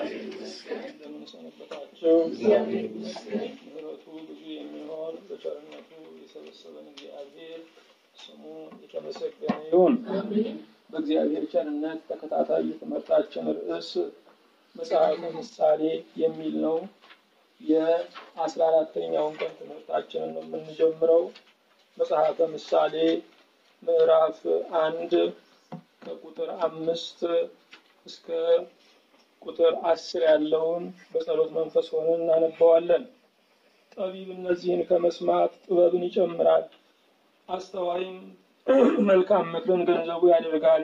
እንደምን ሰነበታችሁ? ምሕረቱ ብዙ የሚሆን በቸርነቱ የሰበሰበን እግዚአብሔር ስሙ የተመሰገነ ይሁን። በእግዚአብሔር ቸርነት ተከታታይ የትምህርታችን ርዕስ መጽሐፈ ምሳሌ የሚል ነው። የአስራ አራተኛውን ቀን ትምህርታችንን ነው የምንጀምረው። መጽሐፈ ምሳሌ ምዕራፍ አንድ ከቁጥር አምስት እስከ ቁጥር አስር ያለውን በጸሎት መንፈስ ሆነን እናነበዋለን። ጠቢብ እነዚህን ከመስማት ጥበብን ይጨምራል፣ አስተዋይም መልካም ምክርን ገንዘቡ ያደርጋል።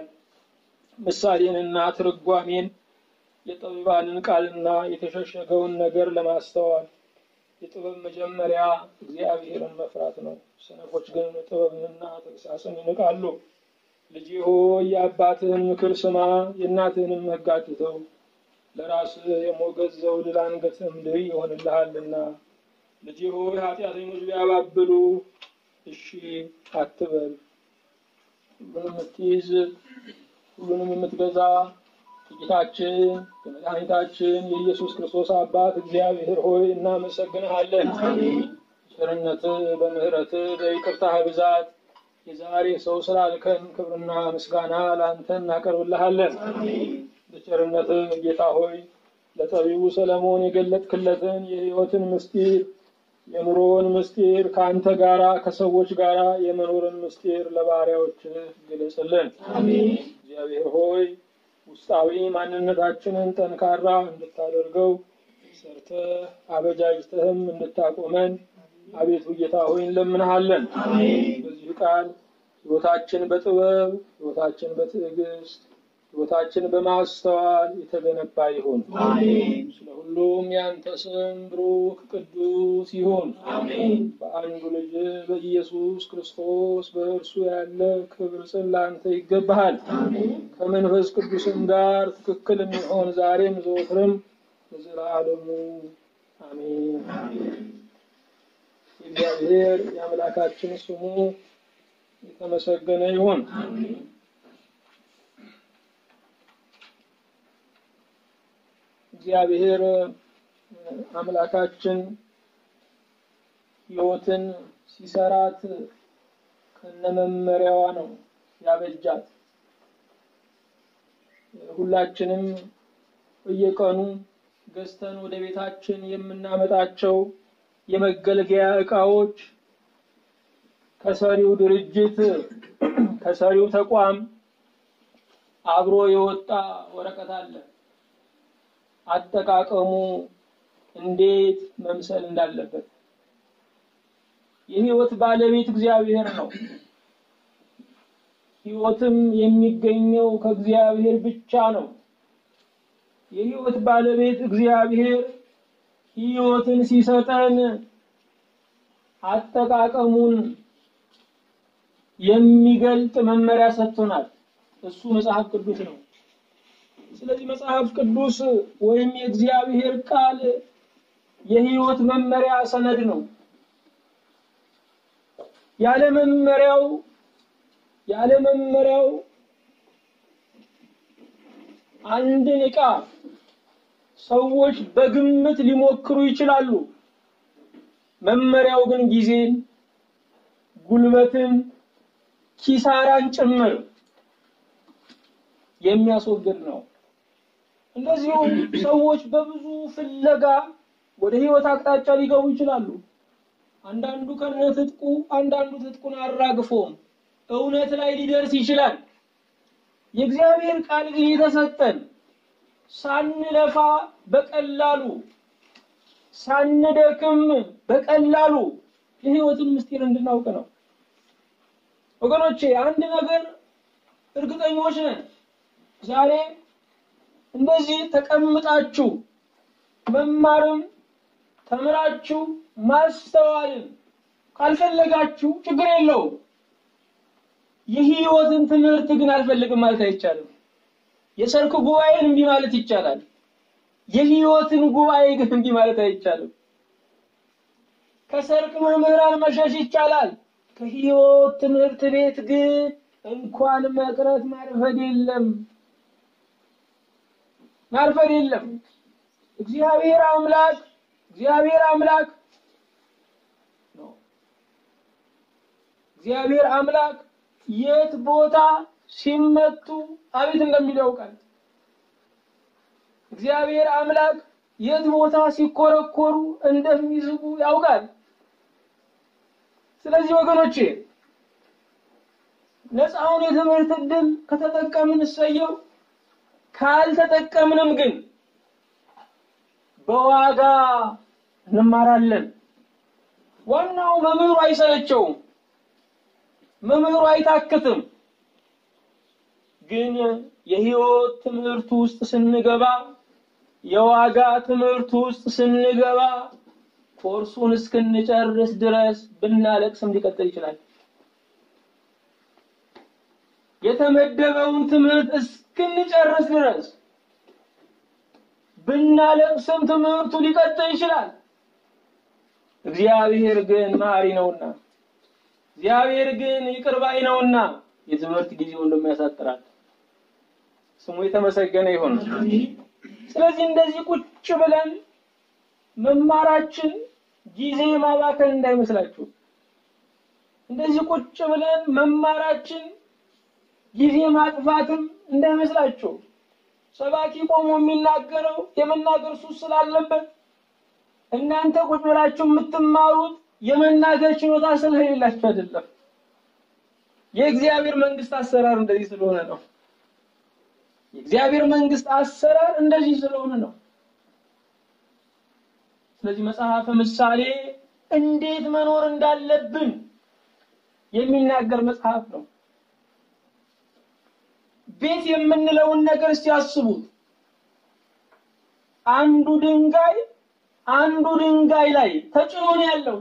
ምሳሌንና ትርጓሜን የጠቢባንን ቃልና የተሸሸገውን ነገር ለማስተዋል የጥበብ መጀመሪያ እግዚአብሔርን መፍራት ነው። ሰነፎች ግን ጥበብንና ተግሳጽን ይንቃሉ። ልጄ ሆይ የአባትህን ምክር ስማ፣ የእናትህንም ሕግ አትተው። ለራስህ የሞገስ ዘውድ ለአንገትህም ድሪ ይሆንልሃልና። ልጄ ሆይ ኃጢአተኞች ቢያባብሉ እሺ አትበል። ሁሉንም የምትይዝ ሁሉንም የምትገዛ ጌታችን የመድኃኒታችን የኢየሱስ ክርስቶስ አባት እግዚአብሔር ሆይ እናመሰግንሃለን። ቸርነትህ በምሕረትህ በይቅርታህ ብዛት የዛሬ ሰው ስላልከን ክብርና ምስጋና ለአንተ እናቀርብልሃለን። በቸርነትህ ጌታ ሆይ ለጠቢቡ ሰለሞን የገለጥክለትን የሕይወትን ምስጢር የኑሮውን ምስጢር ከአንተ ጋራ ከሰዎች ጋራ የመኖርን ምስጢር ለባሪያዎችህ ግለጽልን። እግዚአብሔር ሆይ ውስጣዊ ማንነታችንን ጠንካራ እንድታደርገው ሰርተህ አበጃጅተህም እንድታቆመን አቤቱ ጌታ ሆይ እንለምንሃለን። በዚህ ቃል ሕይወታችን በጥበብ ሕይወታችን በትዕግስት ሕይወታችን በማስተዋል የተገነባ ይሁን። ስለ ሁሉም ያንተ ስም ብሩክ ቅዱስ ይሁን። በአንዱ ልጅ በኢየሱስ ክርስቶስ በእርሱ ያለ ክብር ጽን ለአንተ ይገባሃል። ከመንፈስ ቅዱስም ጋር ትክክል የሚሆን ዛሬም ዘወትርም ለዘላለሙ አሜን። የእግዚአብሔር የአምላካችን ስሙ የተመሰገነ ይሁን። እግዚአብሔር አምላካችን ሕይወትን ሲሰራት ከነመመሪያዋ ነው ያበጃት። ሁላችንም በየቀኑ ገዝተን ወደ ቤታችን የምናመጣቸው የመገልገያ ዕቃዎች ከሰሪው ድርጅት ከሰሪው ተቋም አብሮ የወጣ ወረቀት አለ። አጠቃቀሙ እንዴት መምሰል እንዳለበት። የሕይወት ባለቤት እግዚአብሔር ነው። ሕይወትም የሚገኘው ከእግዚአብሔር ብቻ ነው። የሕይወት ባለቤት እግዚአብሔር ሕይወትን ሲሰጠን አጠቃቀሙን የሚገልጥ መመሪያ ሰጥቶናል። እሱ መጽሐፍ ቅዱስ ነው። ስለዚህ መጽሐፍ ቅዱስ ወይም የእግዚአብሔር ቃል የሕይወት መመሪያ ሰነድ ነው። ያለ መመሪያው ያለ መመሪያው አንድን ዕቃ ሰዎች በግምት ሊሞክሩ ይችላሉ። መመሪያው ግን ጊዜን፣ ጉልበትን፣ ኪሳራን ጭምር የሚያስወግድ ነው። እንደዚሁም ሰዎች በብዙ ፍለጋ ወደ ሕይወት አቅጣጫ ሊገቡ ይችላሉ። አንዳንዱ ከነ ትጥቁ፣ አንዳንዱ ትጥቁን አራግፎም እውነት ላይ ሊደርስ ይችላል። የእግዚአብሔር ቃል ግን የተሰጠን ሳንለፋ በቀላሉ ሳንደክም በቀላሉ የሕይወትን ምስጢር እንድናውቅ ነው። ወገኖቼ አንድ ነገር እርግጠኞች ነን። ዛሬ እንደዚህ ተቀምጣችሁ መማርም ተምራችሁ ማስተዋልን ካልፈለጋችሁ ችግር የለውም። የሕይወትን ትምህርት ግን አልፈልግም ማለት አይቻልም። የሰርክ ጉባኤን እምቢ ማለት ይቻላል። የሕይወትን ጉባኤ ግን እምቢ ማለት አይቻልም። ከሰርክ መምህራን መሸሽ ይቻላል። ከሕይወት ትምህርት ቤት ግን እንኳን መቅረት ማርፈድ የለም ማርፈድ የለም። እግዚአብሔር አምላክ እግዚአብሔር አምላክ ነው። እግዚአብሔር አምላክ የት ቦታ ሲመቱ አቤት እንደሚል ያውቃል። እግዚአብሔር አምላክ የት ቦታ ሲኮረኮሩ እንደሚዝጉ ያውቃል። ስለዚህ ወገኖቼ ነፃውን የትምህርት ዕድል ከተጠቀምን እሰየው፣ ካልተጠቀምንም ግን በዋጋ እንማራለን። ዋናው መምህሩ አይሰለቸውም፣ መምህሩ አይታክትም። ግን የህይወት ትምህርት ውስጥ ስንገባ የዋጋ ትምህርት ውስጥ ስንገባ ኮርሱን እስክንጨርስ ድረስ ብናለቅስም ሊቀጥል ይችላል። የተመደበውን ትምህርት እስክንጨርስ ድረስ ብናለቅስም ትምህርቱ ሊቀጥል ይችላል። እግዚአብሔር ግን መሐሪ ነውና፣ እግዚአብሔር ግን ይቅር ባይ ነውና የትምህርት ጊዜውን ደግሞ ያሳጥራል። ስሙ የተመሰገነ ይሁን። ስለዚህ እንደዚህ ቁጭ ብለን መማራችን ጊዜ ማባከን እንዳይመስላችሁ። እንደዚህ ቁጭ ብለን መማራችን ጊዜ ማጥፋትም እንዳይመስላችሁ። ሰባኪ ቆሞ የሚናገረው የመናገር ሱስ ስላለበት እናንተ ቁጭ ብላችሁ የምትማሩት የመናገር ችሎታ ስለሌላችሁ አይደለም። የእግዚአብሔር መንግስት አሰራር እንደዚህ ስለሆነ ነው። የእግዚአብሔር መንግስት አሰራር እንደዚህ ስለሆነ ነው። ስለዚህ መጽሐፈ ምሳሌ እንዴት መኖር እንዳለብን የሚናገር መጽሐፍ ነው። ቤት የምንለውን ነገር ሲያስቡት አንዱ ድንጋይ አንዱ ድንጋይ ላይ ተጭኖ ነው ያለው።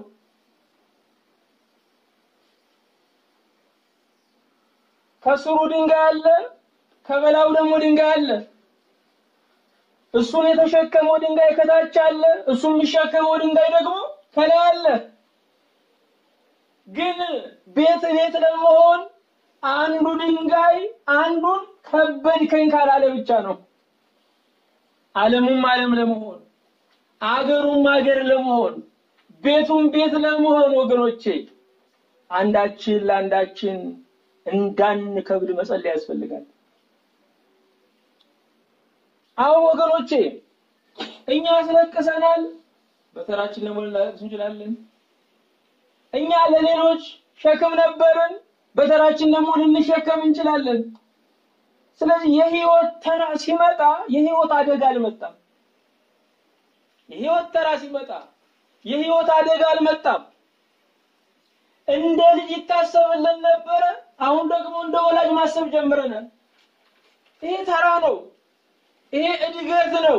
ከስሩ ድንጋይ አለ፣ ከበላው ደግሞ ድንጋይ አለ። እሱን የተሸከመው ድንጋይ ከታች አለ፣ እሱን የሚሸከመው ድንጋይ ደግሞ ከላይ አለ። ግን ቤት ቤት ለመሆን አንዱ ድንጋይ አንዱን ከበድከኝ ካላለ ብቻ ነው። ዓለሙም ዓለም ለመሆን አገሩም አገር ለመሆን ቤቱም ቤት ለመሆን ወገኖቼ አንዳችን ለአንዳችን እንዳንከብድ መጸለይ ያስፈልጋል። አዎ ወገኖቼ እኛ አስለቅሰናል፣ በተራችን ደግሞ ልናለቅስ እንችላለን። እኛ ለሌሎች ሸክም ነበርን፣ በተራችን ደግሞ ልንሸከም እንችላለን። ስለዚህ የህይወት ተራ ሲመጣ የህይወት አደጋ አልመጣም። የህይወት ተራ ሲመጣ የህይወት አደጋ አልመጣም። እንደ ልጅ ይታሰብልን ነበረ። አሁን ደግሞ እንደ ወላጅ ማሰብ ጀምረናል። ይሄ ተራ ነው። ይሄ እድገት ነው።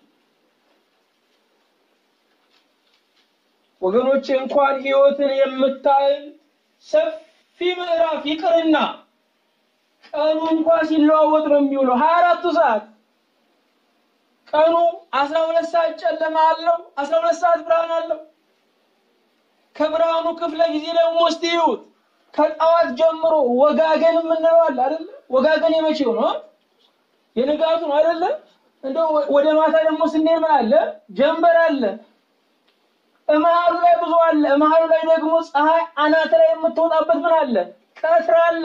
ወገኖቼ እንኳን ህይወትን የምታህል ሰፊ ምዕራፍ ይቅርና ቀኑ እንኳን ሲለዋወጥ ነው የሚውለው ሀያ አራቱ ሰዓት ቀኑ አስራ ሁለት ሰዓት ጨለማ አለው፣ አስራ ሁለት ሰዓት ብርሃን አለው። ከብርሃኑ ክፍለ ጊዜ ደግሞ እስቲ ይዩት። ከጠዋት ጀምሮ ወጋገን የምንለው አለ አይደለ? ወጋገን የመቼው ነው? የንጋቱ ነው አይደለ? እንደው ወደ ማታ ደግሞ ስንሄድ ምን አለ? ጀንበር አለ። እመሃሉ ላይ ብዙ አለ። እመሃሉ ላይ ደግሞ ፀሐይ አናት ላይ የምትወጣበት ምን አለ? ቀትር አለ።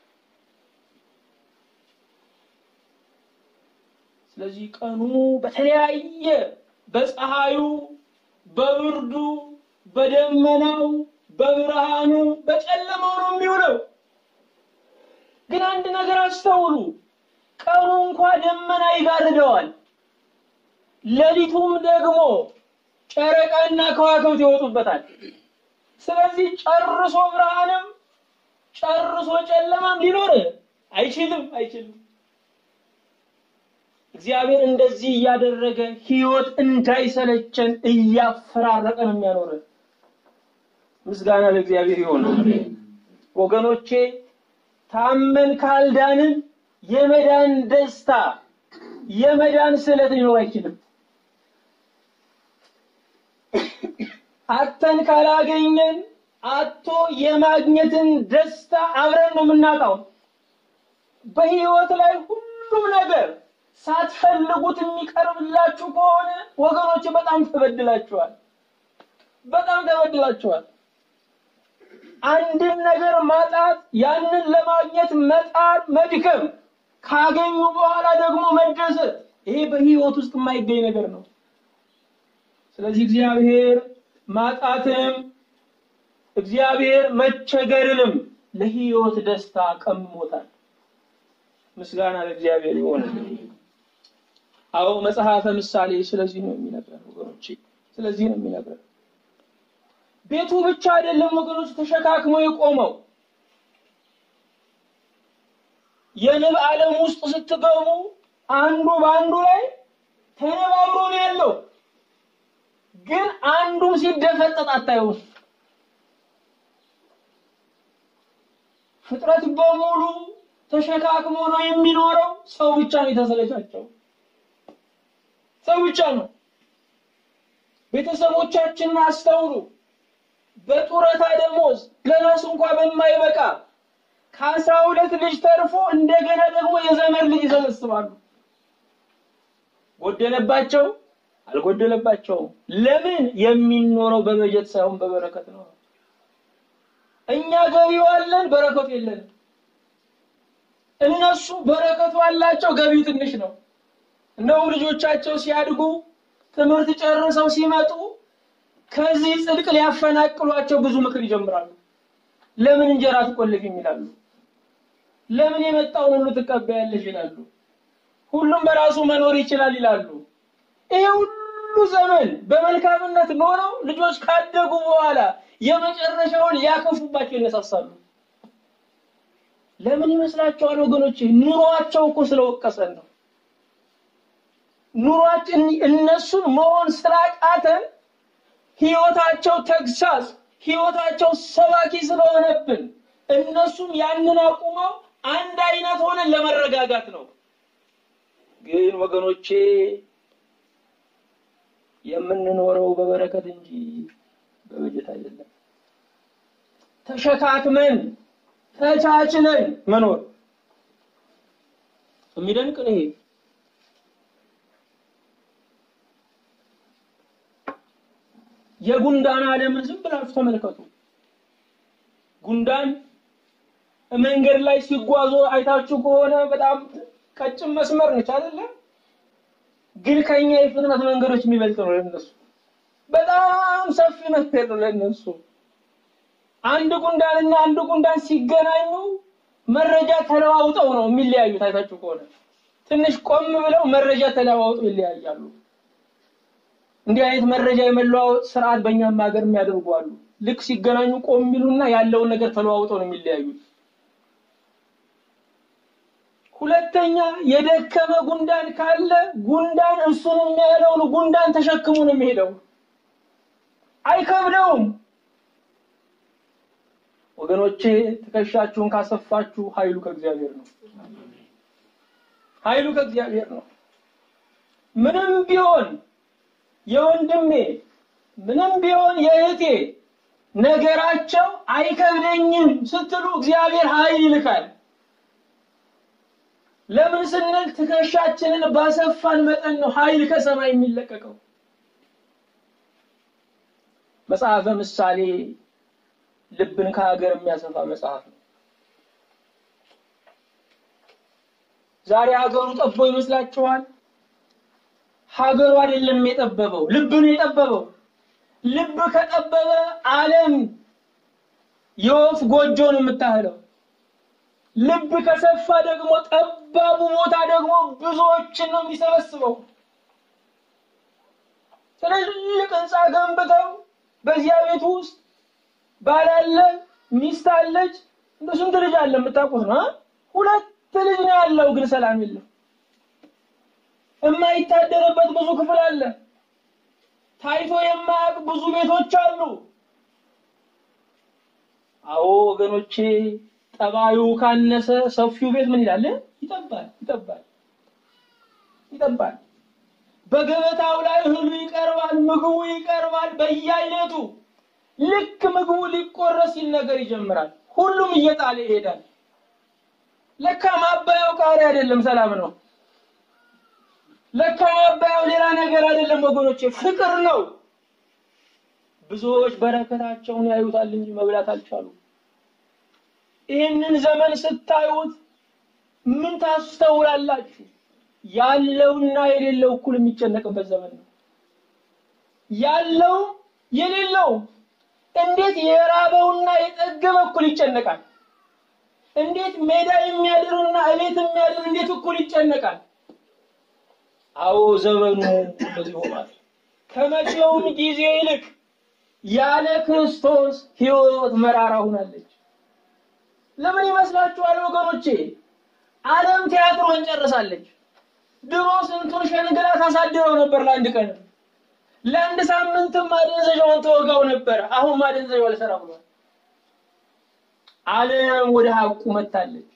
ስለዚህ ቀኑ በተለያየ በፀሐዩ፣ በብርዱ፣ በደመናው፣ በብርሃኑ፣ በጨለማው ነው የሚውለው። ግን አንድ ነገር አስተውሉ። ቀኑ እንኳ ደመና ይጋርደዋል፣ ሌሊቱም ደግሞ ጨረቃና ከዋክብት ይወጡበታል። ስለዚህ ጨርሶ ብርሃንም ጨርሶ ጨለማም ሊኖር አይችልም አይችልም። እግዚአብሔር እንደዚህ እያደረገ ህይወት እንዳይሰለቸን እያፈራረቀ ነው የሚያኖረን። ምስጋና ለእግዚአብሔር ይሁን። ወገኖቼ ታመን ካልዳንን የመዳን ደስታ የመዳን ስዕለት ሊኖር አይችልም። አተን ካላገኘን አቶ የማግኘትን ደስታ አብረን ነው የምናጣው። በህይወት ላይ ሁሉም ነገር ሳትፈልጉት የሚቀርብላችሁ ከሆነ ወገኖች በጣም ተበድላችኋል። በጣም ተበድላችኋል። አንድን ነገር ማጣት፣ ያንን ለማግኘት መጣር፣ መድከም፣ ካገኙ በኋላ ደግሞ መደሰት፣ ይሄ በህይወት ውስጥ የማይገኝ ነገር ነው። ስለዚህ እግዚአብሔር ማጣትንም እግዚአብሔር መቸገርንም ለህይወት ደስታ ቀምሞታል። ምስጋና ለእግዚአብሔር ይሆን። አዎ መጽሐፈ ምሳሌ ስለዚህ ነው የሚነግረን ወገኖቼ፣ ስለዚህ ነው የሚነግረን። ቤቱ ብቻ አይደለም ወገኖች ተሸካክሞ የቆመው የንብ ዓለም ውስጥ ስትገቡ አንዱ በአንዱ ላይ ተነባብሮ ነው ያለው። ግን አንዱም ሲደፈጠጥ አታዩም። ፍጥረት በሙሉ ተሸካክሞ ነው የሚኖረው። ሰው ብቻ ነው የተሰለቻቸው። ሰው ብቻ ነው። ቤተሰቦቻችንን አስተውሉ። በጡረታ ደሞዝ ለራሱ እንኳን በማይበቃ ከአስራ ሁለት ልጅ ተርፎ እንደገና ደግሞ የዘመድ ልጅ ይሰበስባሉ። ጎደለባቸው አልጎደለባቸውም። ለምን? የሚኖረው በበጀት ሳይሆን በበረከት ነው። እኛ ገቢው አለን፣ በረከቱ የለንም። እነሱ በረከቱ አላቸው፣ ገቢው ትንሽ ነው። እንደውም ልጆቻቸው ሲያድጉ ትምህርት ጨርሰው ሲመጡ ከዚህ ጽድቅ ሊያፈናቅሏቸው ብዙ ምክር ይጀምራሉ። ለምን እንጀራ ትቆልፊም ይላሉ። ለምን የመጣውን ሁሉ ትቀበያለሽ ይላሉ። ሁሉም በራሱ መኖር ይችላል ይላሉ። ይሄ ሁሉ ዘመን በመልካምነት ኖረው ልጆች ካደጉ በኋላ የመጨረሻውን ሊያከፉባቸው ይነሳሳሉ። ለምን ይመስላችኋል ወገኖች? ኑሯቸው እኮ ስለወቀሰን ነው። ኑሯችን እነሱን መሆን ስላቃተን ህይወታቸው ተግሳጽ፣ ህይወታቸው ሰባኪ ስለሆነብን እነሱም ያንን አቁመው አንድ አይነት ሆነን ለመረጋጋት ነው። ግን ወገኖቼ የምንኖረው በበረከት እንጂ በበጀት አይደለም። ተሸካክመን ተቻችለን መኖር የሚደንቅ ነው። ይሄ የጉንዳን ዓለምን ዝም ብላችሁ ተመልከቱ። ጉንዳን መንገድ ላይ ሲጓዙ አይታችሁ ከሆነ በጣም ቀጭን መስመር ነች አይደለ? ግን ከኛ የፍጥነት መንገዶች የሚበልጥ ነው ለነሱ። በጣም ሰፊ መንገድ ነው ለነሱ። አንድ ጉንዳንና አንድ ጉንዳን ሲገናኙ መረጃ ተለዋውጠው ነው የሚለያዩት። አይታችሁ ከሆነ ትንሽ ቆም ብለው መረጃ ተለዋውጠው ይለያያሉ። እንዲህ አይነት መረጃ የመለዋወጥ ስርዓት በእኛም ሀገር የሚያደርጉ አሉ። ልክ ሲገናኙ ቆም የሚሉና ያለውን ነገር ተለዋውጠው ነው የሚለያዩት። ሁለተኛ የደከመ ጉንዳን ካለ ጉንዳን እሱን የሚያለውን ጉንዳን ተሸክሙ ነው የሚሄደው። አይከብደውም። ወገኖቼ ትከሻችሁን ካሰፋችሁ ኃይሉ ከእግዚአብሔር ነው። ኃይሉ ከእግዚአብሔር ነው። ምንም ቢሆን የወንድሜ ምንም ቢሆን የእህቴ ነገራቸው አይከብደኝም ስትሉ እግዚአብሔር ኃይል ይልካል። ለምን ስንል ትከሻችንን ባሰፋን መጠን ነው ኃይል ከሰማይ የሚለቀቀው። መጽሐፈ ምሳሌ ልብን ከሀገር የሚያሰፋ መጽሐፍ ነው። ዛሬ ሀገሩ ጠቦ ይመስላችኋል? ሀገሩ አይደለም የጠበበው፣ ልብ ነው የጠበበው። ልብ ከጠበበ ዓለም የወፍ ጎጆ ነው የምታህለው። ልብ ከሰፋ ደግሞ ጠባቡ ቦታ ደግሞ ብዙዎችን ነው የሚሰበስበው። ትልልቅ ህንፃ ገንብተው በዚያ ቤት ውስጥ ባል አለ፣ ሚስት አለች። እንደ ስንት ልጅ አለ የምታውቁት ነው? ሁለት ልጅ ነው ያለው፣ ግን ሰላም የለም። የማይታደርበት ብዙ ክፍል አለ። ታይቶ የማያውቅ ብዙ ቤቶች አሉ። አዎ ወገኖቼ፣ ጠባዩ ካነሰ ሰፊው ቤት ምን ይላል? ይጠባል፣ ይጠባል፣ ይጠባል። በገበታው ላይ እህሉ ይቀርባል፣ ምግቡ ይቀርባል በየአይነቱ። ልክ ምግቡ ሊቆረስ ሲል ነገር ይጀምራል። ሁሉም እየጣለ ይሄዳል። ለካ ማባያው ቃሪያ አይደለም፣ ሰላም ነው። ለካ ማባያው ሌላ ነገር አይደለም ወገኖቼ፣ ፍቅር ነው። ብዙዎች በረከታቸውን ያዩታል እንጂ መብላት አልቻሉ። ይህንን ዘመን ስታዩት ምን ታስተውላላችሁ? ያለውና የሌለው እኩል የሚጨነቅበት ዘመን ነው። ያለው የሌለው እንዴት የራበውና የጠገበ እኩል ይጨነቃል? እንዴት ሜዳ የሚያድርና እቤት የሚያድር እንዴት እኩል ይጨነቃል? አዎ ዘመኑ እንደዚህ ሆኗል። ከመቼውም ጊዜ ይልቅ ያለ ክርስቶስ ሕይወት መራራ ሆናለች። ለምን ይመስላችኋል ወገኖቼ? ዓለም ቲያትሮን ጨርሳለች። ድሮ ስንቱን ሸንግላ ታሳድረው ነበር ለአንድ ቀን ለአንድ ሳምንትም ማደንዘዣውን ተወጋው ነበር። አሁን ማደንዘዣው አልሰራ ብሏል። ዓለም ወደ ሀቁ መታለች።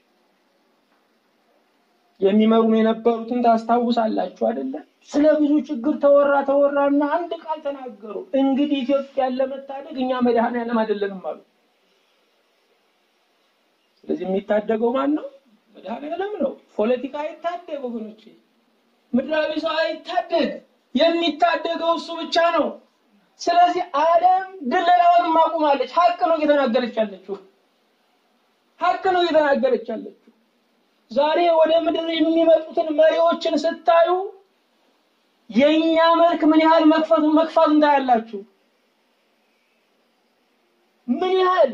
የሚመሩን የነበሩትን ታስታውሳላችሁ አይደለ? ስለ ብዙ ችግር ተወራ ተወራና አንድ ቃል ተናገሩ። እንግዲህ ኢትዮጵያን ለመታደግ እኛ መድኃኔዓለም አይደለንም አሉ። ስለዚህ የሚታደገው ማን ነው? መድኃኔዓለም ነው። ፖለቲካ አይታደግ ወገኖቼ፣ ምድራዊ ሰው አይታደግ። የሚታደገው እሱ ብቻ ነው። ስለዚህ ዓለም ድለላውን ማቁማለች። ሀቅ ነው እየተናገረች ያለችው። ሀቅ ነው እየተናገረች ያለችው። ዛሬ ወደ ምድር የሚመጡትን መሪዎችን ስታዩ የእኛ መልክ ምን ያህል መክፈት መክፋት እንዳያላችሁ ምን ያህል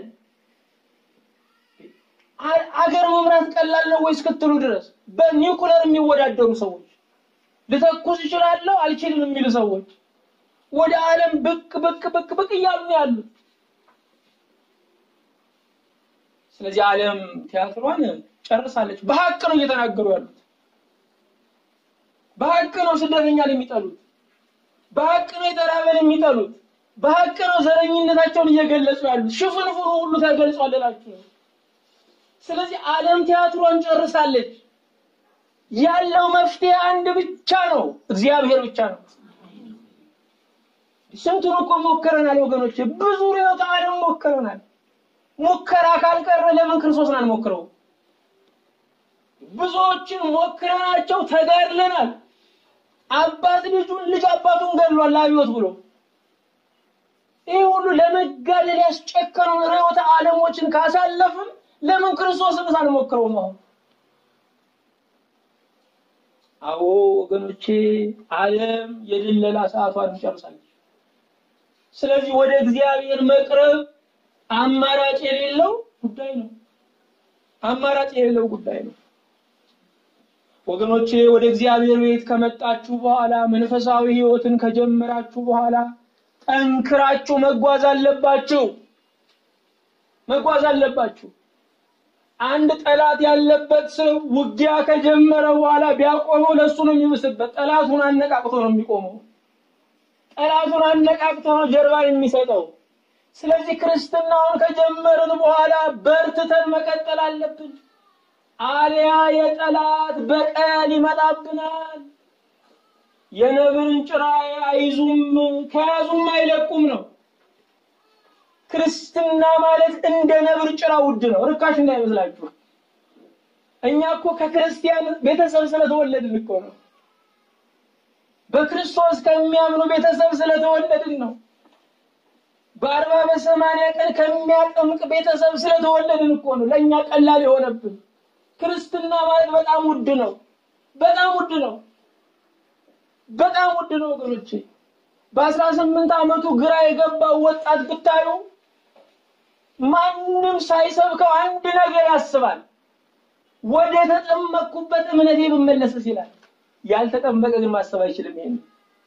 አገር መምራት ቀላል ነው ወይ እስክትሉ ድረስ በኒውክለር የሚወዳደሩ ሰዎች ልተኩስ እችላለሁ አልችልም የሚሉ ሰዎች ወደ ዓለም ብቅ ብቅ ብቅ ብቅ እያሉ ነው ያሉት። ስለዚህ ዓለም ቲያትሯን ጨርሳለች። በሀቅ ነው እየተናገሩ ያሉት። በሀቅ ነው ስደተኛን የሚጠሉት። በሀቅ ነው የተራበን የሚጠሉት። በሀቅ ነው ዘረኝነታቸውን እየገለጹ ያሉት። ሽፍንፍኑ ሁሉ ተገልጿል እላችሁ ነው። ስለዚህ ዓለም ቲያትሯን ጨርሳለች። ያለው መፍትሄ አንድ ብቻ ነው፣ እግዚአብሔር ብቻ ነው። ስንቱን እኮ ሞክረናል ወገኖች፣ ብዙ ርዕዮተ ዓለም ሞክረናል። ሙከራ ካልቀረ ለምን ክርስቶስን አንሞክረው? ብዙዎችን ሞክረናቸው ተጋድለናል። አባት ልጁን ልጅ አባቱን ገድሏል አብዮት ብሎ ይህ ሁሉ ለመጋደል ያስጨከኑን ርዕዮተ ዓለሞችን ካሳለፍን ለምን ክርስቶስን ሳንሞክረው ነው? አዎ ወገኖቼ፣ ዓለም የድለላ ሰዓቷን ጨርሳለች። ስለዚህ ወደ እግዚአብሔር መቅረብ አማራጭ የሌለው ጉዳይ ነው። አማራጭ የሌለው ጉዳይ ነው። ወገኖቼ ወደ እግዚአብሔር ቤት ከመጣችሁ በኋላ መንፈሳዊ ሕይወትን ከጀመራችሁ በኋላ ጠንክራችሁ መጓዝ አለባችሁ። መጓዝ አለባችሁ። አንድ ጠላት ያለበት ሰው ውጊያ ከጀመረ በኋላ ቢያቆመው ለሱ ነው የሚብስበት። ጠላቱን አነቃቅቶ ነው የሚቆመው። ጠላቱን አነቃቅቶ ነው ጀርባ የሚሰጠው። ስለዚህ ክርስትናውን ከጀመርን በኋላ በርትተን መቀጠል አለብን። አሊያ የጠላት በቀል ይመጣብናል። የነብርን ጭራ አይዙም ከያዙም አይለቁም ነው። ክርስትና ማለት እንደ ነብር ጭራ ውድ ነው፣ ርካሽ እንዳይመስላችሁ። እኛ እኮ ከክርስቲያን ቤተሰብ ስለተወለድን እኮ ነው። በክርስቶስ ከሚያምኑ ቤተሰብ ስለተወለድን ነው። በአርባ በሰማንያ ቀን ከሚያጠምቅ ቤተሰብ ስለተወለድን እኮ ነው ለእኛ ቀላል የሆነብን። ክርስትና ማለት በጣም ውድ ነው። በጣም ውድ ነው። በጣም ውድ ነው ወገኖቼ። በአስራ ስምንት ዓመቱ ግራ የገባው ወጣት ብታዩ ማንም ሳይሰብከው አንድ ነገር ያስባል። ወደ ተጠመቅኩበት እምነቴ ብመለስስ ይላል። ያልተጠመቀ ግን ማሰብ አይችልም ይሄን።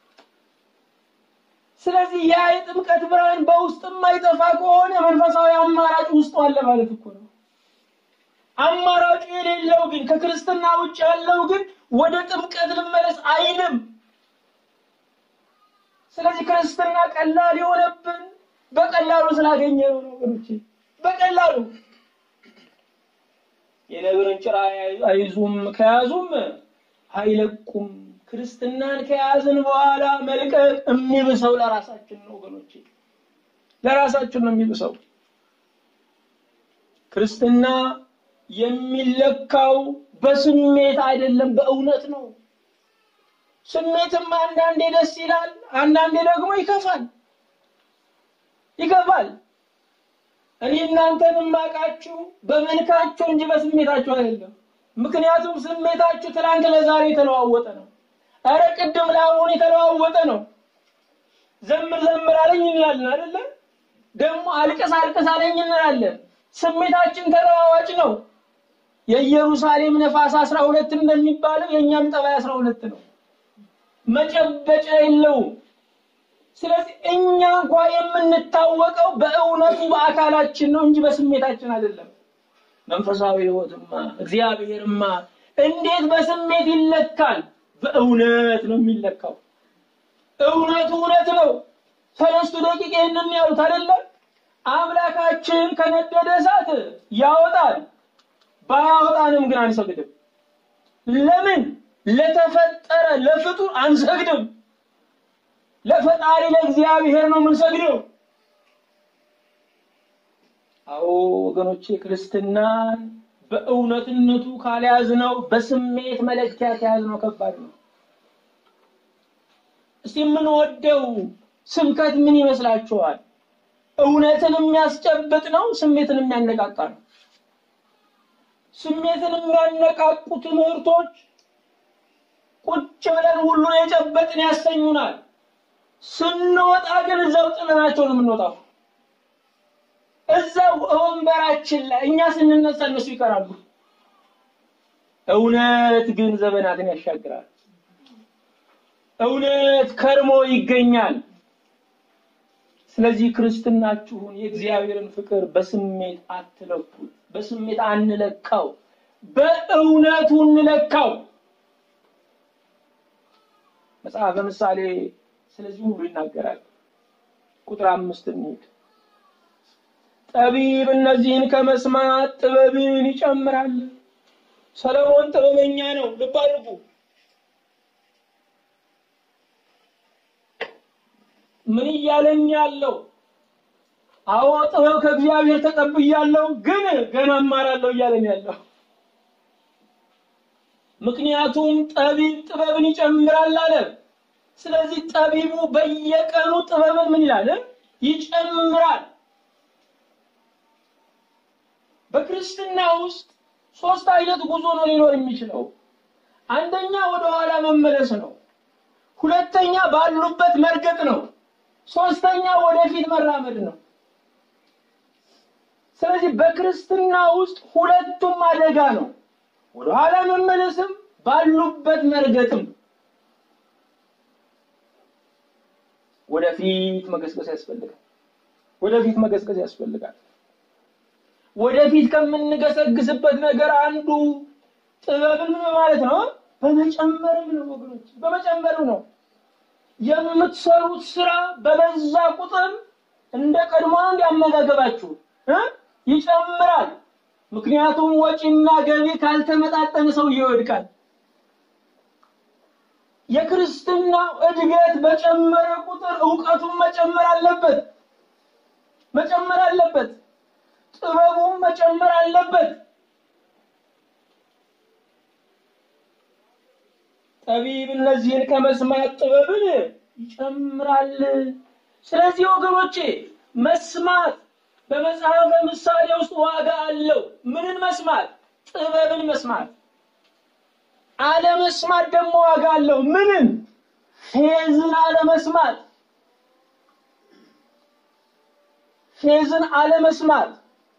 ስለዚህ ያ የጥምቀት ብርሃን በውስጥ የማይጠፋ ከሆነ መንፈሳዊ አማራጭ ውስጡ አለ ማለት እኮ ነው። አማራጩ የሌለው ግን ከክርስትና ውጭ ያለው ግን ወደ ጥምቀት ልመለስ አይልም። ስለዚህ ክርስትና ቀላል የሆነብን በቀላሉ ስላገኘ ነው ወገኖቼ፣ በቀላሉ የነብርን ጭራ አይዙም ከያዙም አይለቁም። ክርስትናን ከያዝን በኋላ መልቀቅ የሚብሰው ለራሳችን ነው ወገኖቼ፣ ለራሳችን ነው የሚብሰው። ክርስትና የሚለካው በስሜት አይደለም፣ በእውነት ነው። ስሜትም አንዳንዴ ደስ ይላል፣ አንዳንዴ ደግሞ ይከፋል ይከፋል። እኔ እናንተን የማውቃችሁ በመልካችሁ እንጂ በስሜታችሁ አይደለም። ምክንያቱም ስሜታችሁ ትናንት ለዛሬ የተለዋወጠ ነው። እረ ቅድም ለአሁን የተለዋወጠ ነው። ዘምር ዘምር አለኝ እንላለን አይደለ? ደግሞ አልቅስ አልቅስ አለኝ እንላለን። ስሜታችን ተለዋዋጭ ነው። የኢየሩሳሌም ነፋስ አስራ ሁለት እንደሚባለው የእኛም ጠባይ አስራ ሁለት ነው። መጨበጫ የለውም። ስለዚህ እኛ እንኳ የምንታወቀው በእውነቱ በአካላችን ነው እንጂ በስሜታችን አይደለም። መንፈሳዊ ሕይወትማ እግዚአብሔርማ እንዴት በስሜት ይለካል? በእውነት ነው የሚለካው። እውነቱ እውነት ነው። ሰለስቱ ደቂቅ ይህንን ያሉት አይደለም። አምላካችን ከነደደ እሳት ያወጣል፣ ባያወጣንም ግን አንሰግድም። ለምን? ለተፈጠረ ለፍጡር አንሰግድም። ለፈጣሪ ለእግዚአብሔር ነው የምንሰግደው። አዎ ወገኖቼ ክርስትናን በእውነትነቱ ካልያዝነው በስሜት መለኪያ ከያዝነው ከባድ ነው። እስቲ የምንወደው ስብከት ምን ይመስላችኋል? እውነትን የሚያስጨብጥ ነው? ስሜትን የሚያነቃቃ ነው? ስሜትን የሚያነቃቁ ትምህርቶች ቁጭ ብለን ሁሉን የጨበጥን ያሰኙናል። ስንወጣ ግን እዛው ጥለናቸው ነው የምንወጣው። እዛው ወንበራችን ላይ እኛ ስንነሳ እነሱ ይቀራሉ። እውነት ግን ዘመናትን ያሻግራል። እውነት ከርሞ ይገኛል። ስለዚህ ክርስትናችሁን የእግዚአብሔርን ፍቅር በስሜት አትለኩት። በስሜት አንለካው፣ በእውነቱ እንለካው። መጽሐፈ ምሳሌ ስለዚህ ሁሉ ይናገራል። ቁጥር አምስት እንሂድ። ጠቢብ እነዚህን ከመስማት ጥበብን ይጨምራል። ሰለሞን ጥበበኛ ነው። ልብ አድርጉ። ምን እያለኝ ያለው? አዎ ጥበብ ከእግዚአብሔር ተቀብያለሁ፣ ግን ገና እማራለሁ እያለኝ ያለው። ምክንያቱም ጠቢብ ጥበብን ይጨምራል አለ። ስለዚህ ጠቢቡ በየቀኑ ጥበብን ምን ይላል? ይጨምራል። በክርስትና ውስጥ ሶስት አይነት ጉዞ ነው ሊኖር የሚችለው። አንደኛ ወደ ኋላ መመለስ ነው። ሁለተኛ ባሉበት መርገጥ ነው። ሶስተኛ ወደፊት መራመድ ነው። ስለዚህ በክርስትና ውስጥ ሁለቱም አደጋ ነው። ወደ ኋላ መመለስም ባሉበት መርገጥም። ወደፊት መገስገስ ያስፈልጋል። ወደፊት መገስገስ ያስፈልጋል። ወደፊት ከምንገሰግስበት ነገር አንዱ ጥበብን ምን ማለት ነው? በመጨመርም ነው ወገኖች፣ በመጨመርም ነው። የምትሰሩት ስራ በበዛ ቁጥር እንደ ቀድሞ እንዲያመጋገባችሁ ይጨምራል። ምክንያቱም ወጪና ገቢ ካልተመጣጠነ ሰው ይወድቃል። የክርስትና እድገት በጨመረ ቁጥር እውቀቱን መጨመር አለበት መጨመር አለበት። ጥበቡም መጨመር አለበት። ጠቢብ እነዚህን ከመስማት ጥበብን ይጨምራል። ስለዚህ ወገኖቼ መስማት በመጽሐፈ ምሳሌ ውስጥ ዋጋ አለው። ምንን መስማት? ጥበብን መስማት። አለመስማት ደግሞ ዋጋ አለው። ምንን? ፌዝን አለመስማት። ፌዝን አለመስማት።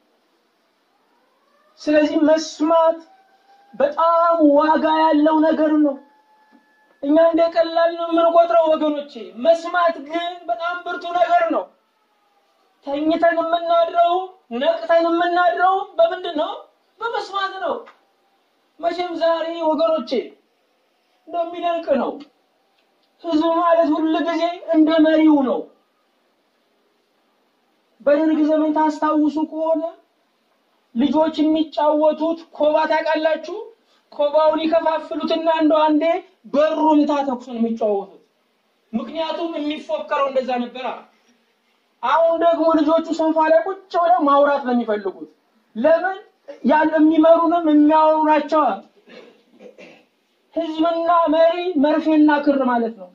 ስለዚህ መስማት በጣም ዋጋ ያለው ነገር ነው። እኛ እንደ ቀላል ነው የምንቆጥረው ወገኖቼ። መስማት ግን በጣም ብርቱ ነገር ነው። ተኝተን የምናድረው ነቅተን የምናድረው በምንድን ነው? በመስማት ነው። መቼም ዛሬ ወገኖቼ እንደሚደንቅ ነው። ህዝብ ማለት ሁል ጊዜ እንደ መሪው ነው። በደርግ ዘመን ታስታውሱ ከሆነ ልጆች የሚጫወቱት ኮባ ታውቃላችሁ? ኮባውን ይከፋፍሉትና እንደ አንዴ በሩምታ ተኩሱን የሚጫወቱት ምክንያቱም የሚፎከረው እንደዛ ነበራ። አሁን ደግሞ ልጆቹ ሶፋ ላይ ቁጭ ብለው ማውራት ነው የሚፈልጉት። ለምን? ያን የሚመሩንም የሚያወሩ ናቸዋል። ህዝብና መሪ መርፌና ክር ማለት ነው።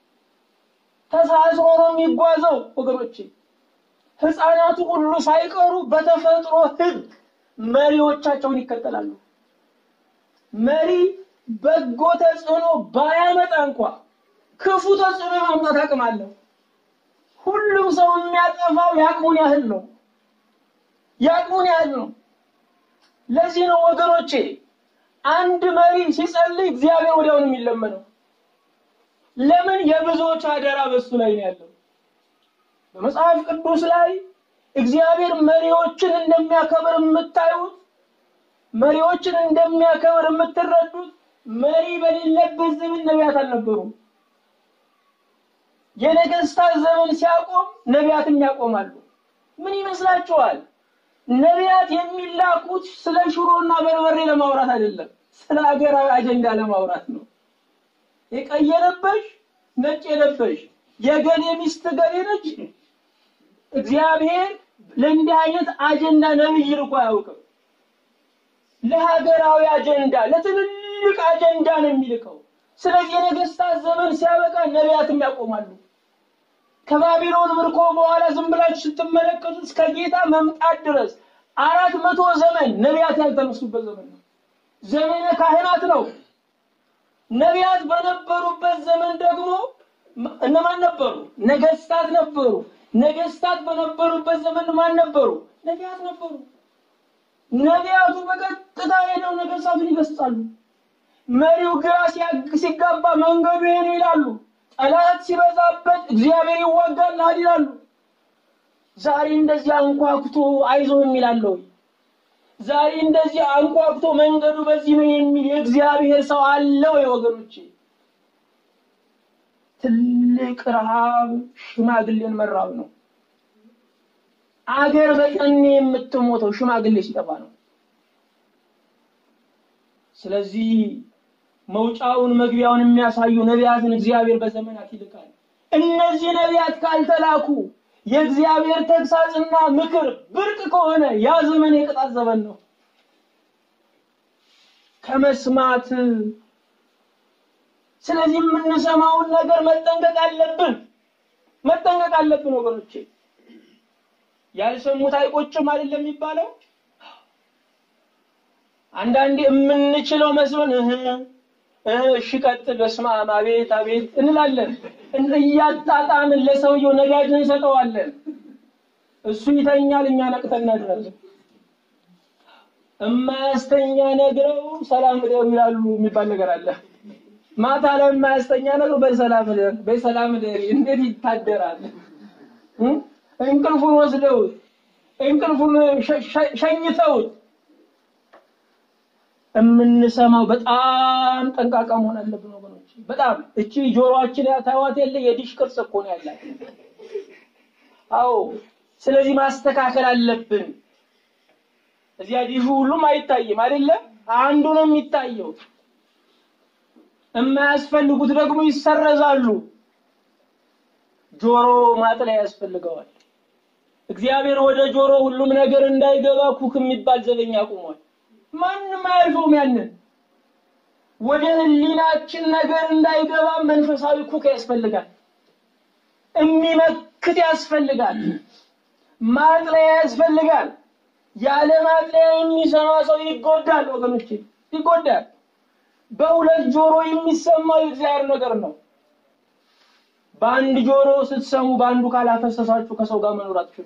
ተሳስሮ ነው የሚጓዘው ወገኖቼ። ህፃናቱ ሁሉ ሳይቀሩ በተፈጥሮ ህግ መሪዎቻቸውን ይከተላሉ። መሪ በጎ ተጽዕኖ ባያመጣ እንኳ ክፉ ተጽዕኖ የማምጣት አቅም አለው። ሁሉም ሰው የሚያጠፋው የአቅሙን ያህል ነው። የአቅሙን ያህል ነው። ለዚህ ነው ወገኖቼ አንድ መሪ ሲጸልይ እግዚአብሔር ወዲያውን የሚለመነው። ለምን? የብዙዎች አደራ በሱ ላይ ነው ያለው። በመጽሐፍ ቅዱስ ላይ እግዚአብሔር መሪዎችን እንደሚያከብር የምታዩት መሪዎችን እንደሚያከብር የምትረዱት መሪ በሌለበት ዘመን ነቢያት አልነበሩም። የነገስታት ዘመን ሲያቆም ነቢያትም ያቆማሉ። ምን ይመስላችኋል? ነቢያት የሚላኩት ስለ ሽሮና በርበሬ ለማውራት አይደለም፣ ስለ ሀገራዊ አጀንዳ ለማውራት ነው። የቀይ የለበሽ ነጭ የለበሽ የገሌ ሚስት ገሌ ነች። እግዚአብሔር ለእንዲህ አይነት አጀንዳ ነብይ ልኮ አያውቅም። ለሀገራዊ አጀንዳ ለትልልቅ አጀንዳ ነው የሚልከው። ስለዚህ የነገስታት ዘመን ሲያበቃ ነቢያትም ያቆማሉ። ከባቢሎን ምርኮ በኋላ ዝም ብላችሁ ስትመለከቱ እስከ ጌታ መምጣት ድረስ አራት መቶ ዘመን ነቢያት ያልተነሱበት ዘመን ነው። ዘመነ ካህናት ነው። ነቢያት በነበሩበት ዘመን ደግሞ እነማን ነበሩ? ነገስታት ነበሩ። ነገስታት በነበሩበት ዘመን ማን ነበሩ? ነቢያት ነበሩ። ነቢያቱ በቀጥታ ሄደው ነገስታቱን ይገስጻሉ። መሪው ግራ ሲጋባ መንገዱ ይሄ ነው ይላሉ። ጠላት ሲበዛበት እግዚአብሔር ይዋጋልሃል ይላሉ። ዛሬ እንደዚህ አንኳኩቶ አይዞ የሚላለ ወይ? ዛሬ እንደዚህ አንኳኩቶ መንገዱ በዚህ ነው የሚል የእግዚአብሔር ሰው አለ ወይ? ወገኖቼ ትልቅ ረሃብ ሽማግሌን መራብ ነው። አገር በጠኔ የምትሞተው ሽማግሌ ሲጠፋ ነው። ስለዚህ መውጫውን መግቢያውን የሚያሳዩ ነቢያትን እግዚአብሔር በዘመናት ይልካል። እነዚህ ነቢያት ካልተላኩ የእግዚአብሔር ተግሳጽና ምክር ብርቅ ከሆነ ያ ዘመን የቅጣት ዘመን ነው። ከመስማት ስለዚህ የምንሰማውን ነገር መጠንቀቅ አለብን፣ መጠንቀቅ አለብን ወገኖቼ። ያልሰሙት አይቆጭም አይደለም የሚባለው። አንዳንዴ የምንችለው መስሎን እህ እሺ ቀጥል፣ በስመ አብ አቤት አቤት እንላለን። እያጣጣምን ለሰውየው ነዳጅ እንሰጠዋለን። እሱ ይተኛል፣ እኛ ነቅተን እናድራለን። እማያስተኛ ነግረው ሰላም እደሩ ይላሉ የሚባል ነገር አለ። ማታ ላይ የማያስተኛ ነግረው በሰላም እደር በሰላም እደሪ እንዴት ይታደራል? እንቅልፉን ወስደውት እንቅልፉን ሸኝተውት የምንሰማው በጣም ጠንቃቃ መሆን አለብን ወገኖች። በጣም እቺ ጆሮአችን ያታዋት የለ የዲሽ ቅርጽ እኮ ነው ያላት። አዎ፣ ስለዚህ ማስተካከል አለብን። እዚያ ዲሹ ሁሉም አይታይም አይደለም፣ አንዱ ነው የሚታየው። የማያስፈልጉት ደግሞ ይሰረዛሉ። ጆሮ ማጥለያ ያስፈልገዋል። እግዚአብሔር ወደ ጆሮ ሁሉም ነገር እንዳይገባ ኩክ የሚባል ዘበኛ አቁሟል። ማንም አያልፈውም። ያንን ወደ ህሊናችን ነገር እንዳይገባ መንፈሳዊ ኩክ ያስፈልጋል። የሚመክት ያስፈልጋል። ማጥለያ ያስፈልጋል። ያለ ማጥለያ የሚሰማ ሰው ይጎዳል ወገኖች፣ ይጎዳል። በሁለት ጆሮ የሚሰማው የእግዚአብሔር ነገር ነው። በአንድ ጆሮ ስትሰሙ በአንዱ ካላፈሰሳችሁ ከሰው ጋር መኖር አትችሉ።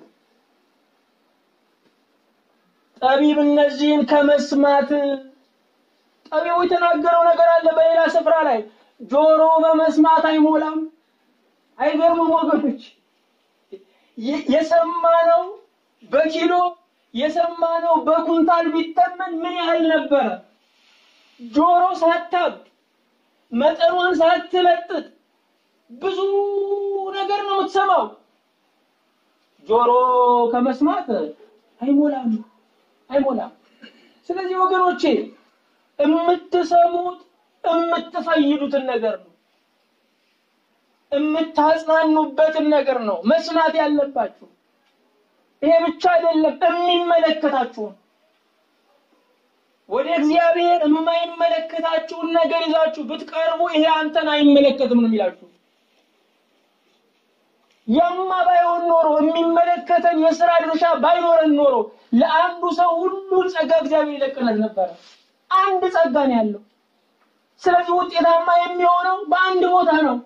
ጠቢብ እነዚህን ከመስማት ጠቢቡ የተናገረው ነገር አለ በሌላ ስፍራ ላይ ጆሮ በመስማት አይሞላም። አይገርምም ወገኖች? የሰማነው በኪሎ የሰማነው በኩንታል ቢተመን ምን ያህል ነበረ? ጆሮ ሳታብ መጠኗን ሳትለጥጥ ብዙ ነገር ነው የምትሰማው። ጆሮ ከመስማት አይሞላም አይሞላም። ስለዚህ ወገኖቼ የምትሰሙት የምትፈይዱትን ነገር ነው፣ የምታጽናኑበትን ነገር ነው መስማት ያለባችሁ። ይሄ ብቻ አይደለም፣ የሚመለከታችሁን ወደ እግዚአብሔር የማይመለከታችሁን ነገር ይዛችሁ ብትቀርቡ ይሄ አንተን አይመለከትም ነው የሚላችሁ። ያማ ባይሆን ኖሮ የሚመለከተን የስራ ድርሻ ባይኖረን ኖሮ ለአንዱ ሰው ሁሉን ጸጋ እግዚአብሔር ይለቅለት ነበረ። አንድ ጸጋ ነው ያለው። ስለዚህ ውጤታማ የሚሆነው በአንድ ቦታ ነው።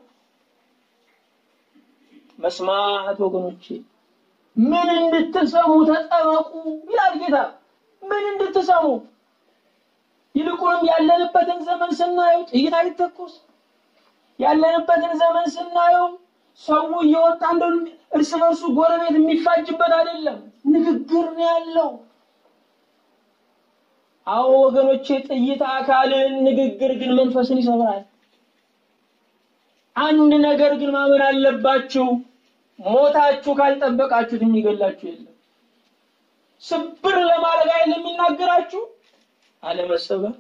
መስማት ወገኖቼ፣ ምን እንድትሰሙ ተጠበቁ ይላል ጌታ። ምን እንድትሰሙ ይልቁንም ያለንበትን ዘመን ስናየው ጥይት አይተኮስ፣ ያለንበትን ዘመን ስናየው ሰው እየወጣ እንደው እርስ በርሱ ጎረቤት የሚፋጅበት አይደለም፣ ንግግር ነው ያለው። አዎ ወገኖቼ፣ ጥይት አካልን፣ ንግግር ግን መንፈስን ይሰብራል። አንድ ነገር ግን ማመን አለባችሁ፣ ሞታችሁ ካልጠበቃችሁት የሚገላችሁ የለም። ስብር ለማድረግ አይደል የሚናገራችሁ፣ አለመሰበር፣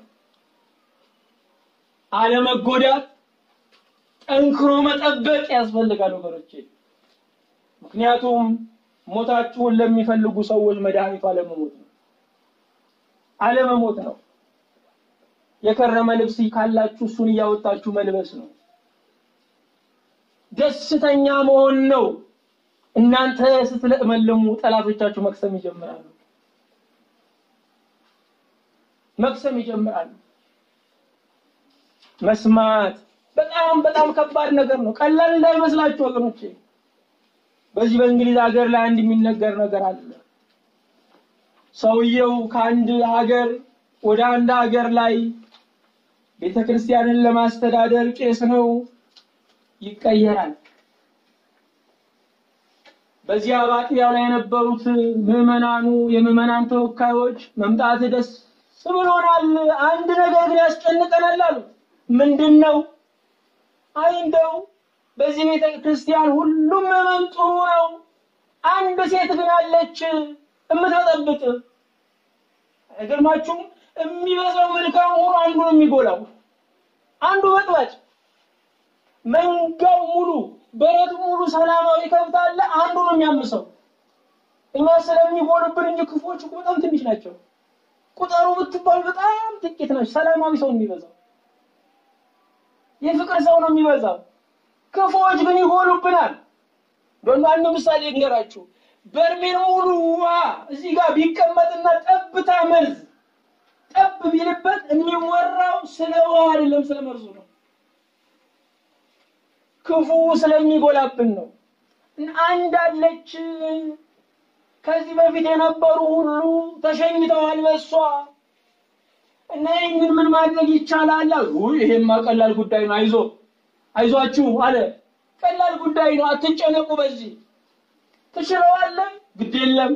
አለመጎዳት ጠንክሮ መጠበቅ ያስፈልጋል ወገኖቼ። ምክንያቱም ሞታችሁን ለሚፈልጉ ሰዎች መድኃኒቱ አለመሞት ነው፣ አለመሞት ነው። የከረመ ልብስ ካላችሁ እሱን እያወጣችሁ መልበስ ነው። ደስተኛ መሆን ነው። እናንተ ስትለመልሙ ጠላቶቻችሁ መቅሰም ይጀምራሉ፣ መቅሰም ይጀምራሉ። መስማት በጣም በጣም ከባድ ነገር ነው። ቀላል እንዳይመስላችሁ ወገኖቼ። በዚህ በእንግሊዝ ሀገር ላይ አንድ የሚነገር ነገር አለ። ሰውየው ከአንድ ሀገር ወደ አንድ ሀገር ላይ ቤተ ክርስቲያንን ለማስተዳደር ቄስ ነው፣ ይቀየራል። በዚያ በአጥቢያው ላይ የነበሩት ምዕመናኑ የምዕመናን ተወካዮች መምጣት ደስ ብሎናል፣ አንድ ነገር ግን ያስጨንቀናል አሉ። ምንድን ነው? አይ እንደው በዚህ ቤተ ክርስቲያን ሁሉም ምዕመን ጥሩ ነው፣ አንድ ሴት ግን አለች የምትበጠብጥ። አይገርማችሁም? የሚበዛው መልካም ሆኖ አንዱ ነው የሚጎላው፣ አንዱ በጥባጭ። መንጋው ሙሉ በረት ሙሉ ሰላማዊ ከብት አለ፣ አንዱ ነው የሚያምሰው። እኛ ስለሚጎሉብን እንጂ ክፎች እኮ በጣም ትንሽ ናቸው። ቁጠሩ ብትባል በጣም ጥቂት ናቸው። ሰላማዊ ሰው የሚበዛው የፍቅር ሰው ነው የሚበዛው። ክፉዎች ግን ይጎሉብናል። እንደው አንድ ምሳሌ ልንገራችሁ። በርሜል ሙሉ ውሃ እዚህ ጋር ቢቀመጥና ጠብታ መርዝ ጠብ ቢልበት የሚወራው ስለ ውሃ አይደለም፣ ስለ መርዙ ነው። ክፉ ስለሚጎላብን ነው። አንድ አለች ከዚህ በፊት የነበሩ ሁሉ ተሸኝተዋል በሷ እና ይህንን ምን ማድረግ ይቻላል? ውይ ይሄማ ቀላል ጉዳይ ነው፣ አይዞ አይዟችሁ አለ። ቀላል ጉዳይ ነው፣ አትጨነቁ። በዚህ ትችለዋለህ፣ ግድ የለም።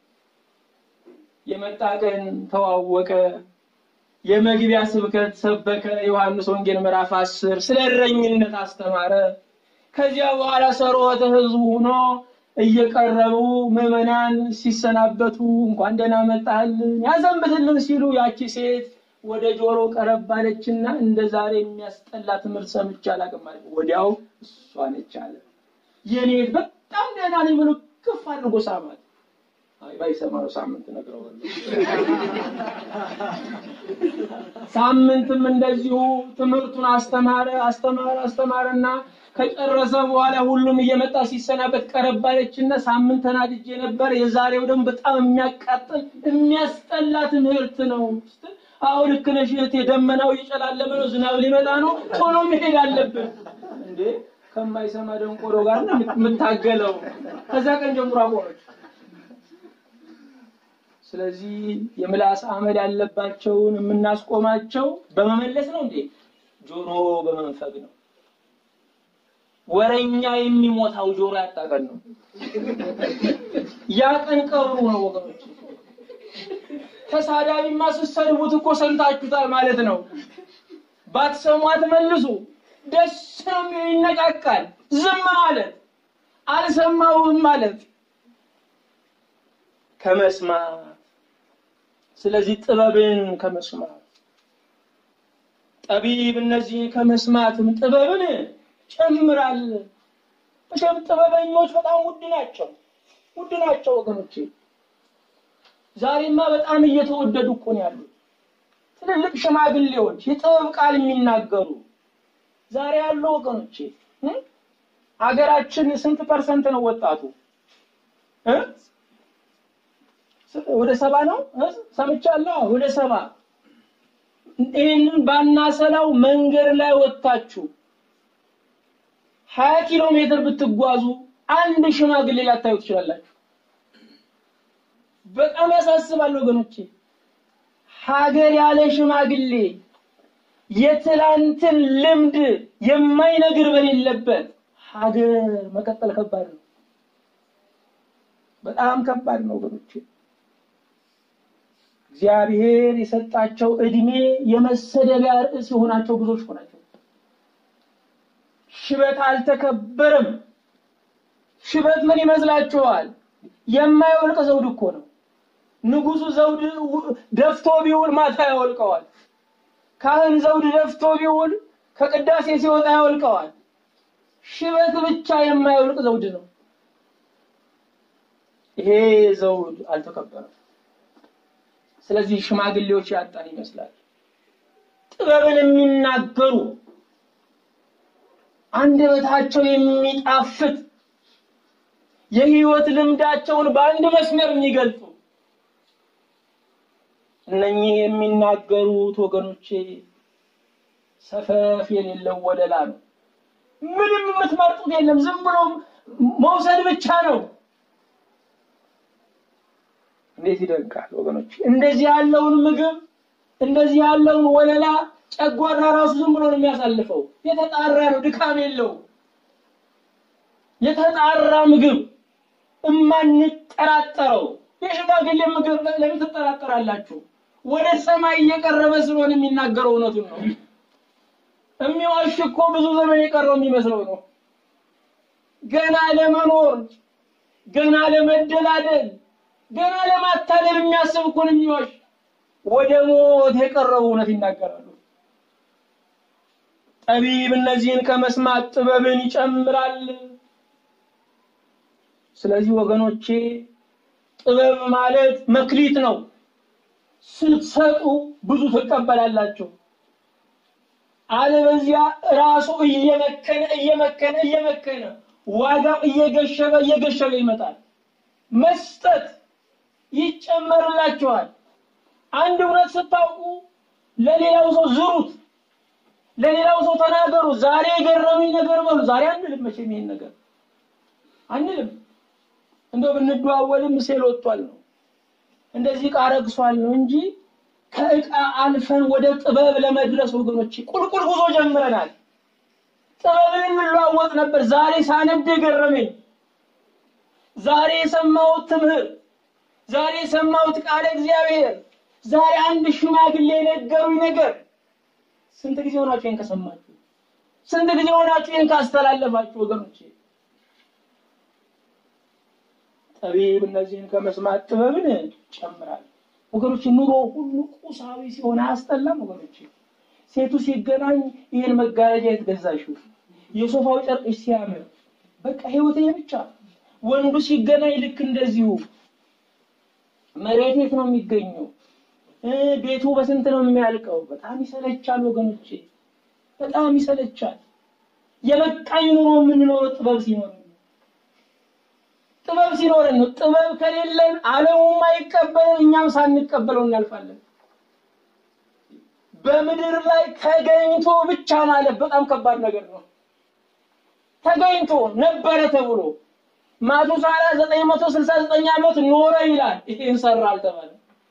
የመጣ ቀን ተዋወቀ። የመግቢያ ስብከት ሰበከ። ዮሐንስ ወንጌል ምዕራፍ አስር ስለ እረኝነት አስተማረ። ከዚያ በኋላ ሰሮተ ሕዝቡ ሆኖ እየቀረቡ ምዕመናን ሲሰናበቱ እንኳን ደህና መጣልን ያዘንብትልን ሲሉ ያቺ ሴት ወደ ጆሮ ቀረብ አለችና እንደ ዛሬ የሚያስጠላ ትምህርት ሰምቼ አላውቅም ማለት ወዲያው እሷ ነች አለ። የኔ በጣም ደህና ነኝ ብሎ ክፍ አድርጎ ሳማት። አይ ባይሰማው ሳምንት ነግረዋለሁ። ሳምንትም እንደዚሁ ትምህርቱን አስተማረ አስተማረ አስተማረና ከጨረሰ በኋላ ሁሉም እየመጣ ሲሰናበት ቀረብ አለችና ሳምንት ተናድጄ ነበር፣ የዛሬው ደግሞ በጣም የሚያቃጥል የሚያስጠላ ትምህርት ነው። አዎ ልክ ነሽ እህቴ፣ ደመናው እየጨላለመ ነው፣ ዝናብ ሊመጣ ነው፣ ቶሎ መሄድ አለብን። እንዴ ከማይሰማ ደንቆሮ ጋር ነው የምታገለው። ከዛ ቀን ጀምሮ አቆመች። ስለዚህ የምላስ አመድ ያለባቸውን የምናስቆማቸው በመመለስ ነው እንዴ? ጆሮ በመንፈግ ነው። ወረኛ የሚሞታው ጆሮ ያጣቀን ነው። ያ ቀን ቀብሩ ነው ወገኖች። ተሳዳቢማ ስትሰድቡት እኮ ሰምታችሁታል ማለት ነው። ባትሰሙ አትመልሱ። ደስ ነው የሚለው ይነቃቃል። ዝም ማለት አልሰማውም ማለት ከመስማት ስለዚህ ጥበብን ከመስማት ጠቢብ እነዚህ ከመስማትም ጥበብን ጨምራል። መቼም ጥበበኞች በጣም ውድ ናቸው፣ ውድ ናቸው ወገኖቼ። ዛሬማ በጣም እየተወደዱ እኮ ነው ያሉት። ትልልቅ ሽማግሌዎች የጥበብ ቃል የሚናገሩ ዛሬ ያሉ ወገኖቼ እ? አገራችን ስንት ፐርሰንት ነው ወጣቱ እ? ወደ ሰባ ነው እ? ሰምቻለሁ። ወደ ሰባ ይህንን ባናሰላው መንገድ ላይ ወጥታችሁ ሀያ ኪሎ ሜትር ብትጓዙ አንድ ሽማግሌ ላታዩ ትችላላችሁ። በጣም ያሳስባል ወገኖቼ። ሀገር ያለ ሽማግሌ የትላንትን ልምድ የማይነግር በሌለበት ሀገር መቀጠል ከባድ ነው። በጣም ከባድ ነው ወገኖቼ። እግዚአብሔር የሰጣቸው እድሜ የመሰደቢያ ርዕስ የሆናቸው ብዙዎች ናቸው። ሽበት አልተከበረም። ሽበት ምን ይመስላችኋል? የማይወልቅ ዘውድ እኮ ነው። ንጉሱ ዘውድ ደፍቶ ቢውል ማታ ያወልቀዋል። ካህን ዘውድ ደፍቶ ቢውል ከቅዳሴ ሲወጣ ያወልቀዋል። ሽበት ብቻ የማይወልቅ ዘውድ ነው። ይሄ ዘውድ አልተከበረም። ስለዚህ ሽማግሌዎች ያጣን ይመስላል። ጥበብን የሚናገሩ አንደበታቸው የሚጣፍጥ የህይወት ልምዳቸውን በአንድ መስመር የሚገልጹ እነኚህ የሚናገሩት ወገኖቼ ሰፈፍ የሌለው ወለላ ነው። ምንም የምትመርጡት የለም። ዝም ብሎ መውሰድ ብቻ ነው። እንዴት ይደንቃል ወገኖች! እንደዚህ ያለውን ምግብ እንደዚህ ያለውን ወለላ ጨጓራ ራሱ ዝም ብሎ ነው የሚያሳልፈው። የተጣራ ነው፣ ድካም የለው። የተጣራ ምግብ እማንጠራጠረው የሽማግሌ ምግብ ለምን ትጠራጠራላችሁ? ወደ ሰማይ እየቀረበ ስለሆነ የሚናገረው እውነቱን ነው። የሚዋሽ እኮ ብዙ ዘመን የቀረው የሚመስለው ነው። ገና ለመኖር ገና ለመደላደል ገና ለማታለል የሚያስብ እኮ ነው የሚዋሽ። ወደ ሞት የቀረቡ እውነት ይናገራሉ። ጠቢብ እነዚህን ከመስማት ጥበብን ይጨምራል። ስለዚህ ወገኖቼ ጥበብ ማለት መክሊት ነው። ስትሰጡ ብዙ ትቀበላላችሁ። አለበዚያ ራሱ እየመከነ እየመከነ እየመከነ ዋጋው እየገሸበ እየገሸበ ይመጣል። መስጠት ይጨመርላችኋል። አንድ እውነት ስታውቁ ለሌላው ሰው ዝሩት፣ ለሌላው ሰው ተናገሩ። ዛሬ የገረመኝ ነገር በሉ። ዛሬ አንልም መቼም ይሄን ነገር አንልም። እንደው ብንደዋወልም ሴል ወጥቷል ነው እንደዚህ ዕቃ ረግሷል ነው እንጂ ከዕቃ አልፈን ወደ ጥበብ ለመድረስ ወገኖች ቁልቁል ጉዞ ጀምረናል። ጥበብን እንለዋወጥ ነበር። ዛሬ ሳነብ የገረመኝ ዛሬ የሰማሁት ትምህርት፣ ዛሬ የሰማሁት ቃለ እግዚአብሔር፣ ዛሬ አንድ ሽማግሌ የነገሩኝ ነገር። ስንት ጊዜ ሆናችሁ ይህን ከሰማችሁ? ስንት ጊዜ ሆናችሁ ይህን ካስተላለፋችሁ ወገኖቼ? ጠቢብ እነዚህን ከመስማት ጥበብን ጨምራል። ወገኖች ኑሮ ሁሉ ቁሳዊ ሲሆን አያስጠላም? ወገኖች ሴቱ ሲገናኝ ይህን መጋረጃ የተገዛሽው የሶፋው ጨርቅሽ ሲያምር በቃ ህይወት ይሄ ብቻ። ወንዱ ሲገናኝ ልክ እንደዚሁ መሬት የት ነው የሚገኘው? ቤቱ በስንት ነው የሚያልቀው? በጣም ይሰለቻል ወገኖቼ፣ በጣም ይሰለቻል። የበቃኝ ኑሮ የምንኖረው ጥበብ ሲኖር ጥበብ ሲኖረን ነው። ጥበብ ከሌለን ዓለሙም አይቀበለን፣ እኛም ሳንቀበለው እናልፋለን። በምድር ላይ ተገኝቶ ብቻ ማለት በጣም ከባድ ነገር ነው። ተገኝቶ ነበረ ተብሎ ማቱሳላ ዘጠኝ መቶ ስልሳ ዘጠኝ ዓመት ኖረ ይላል። ይህን ሰራ አልተባለ።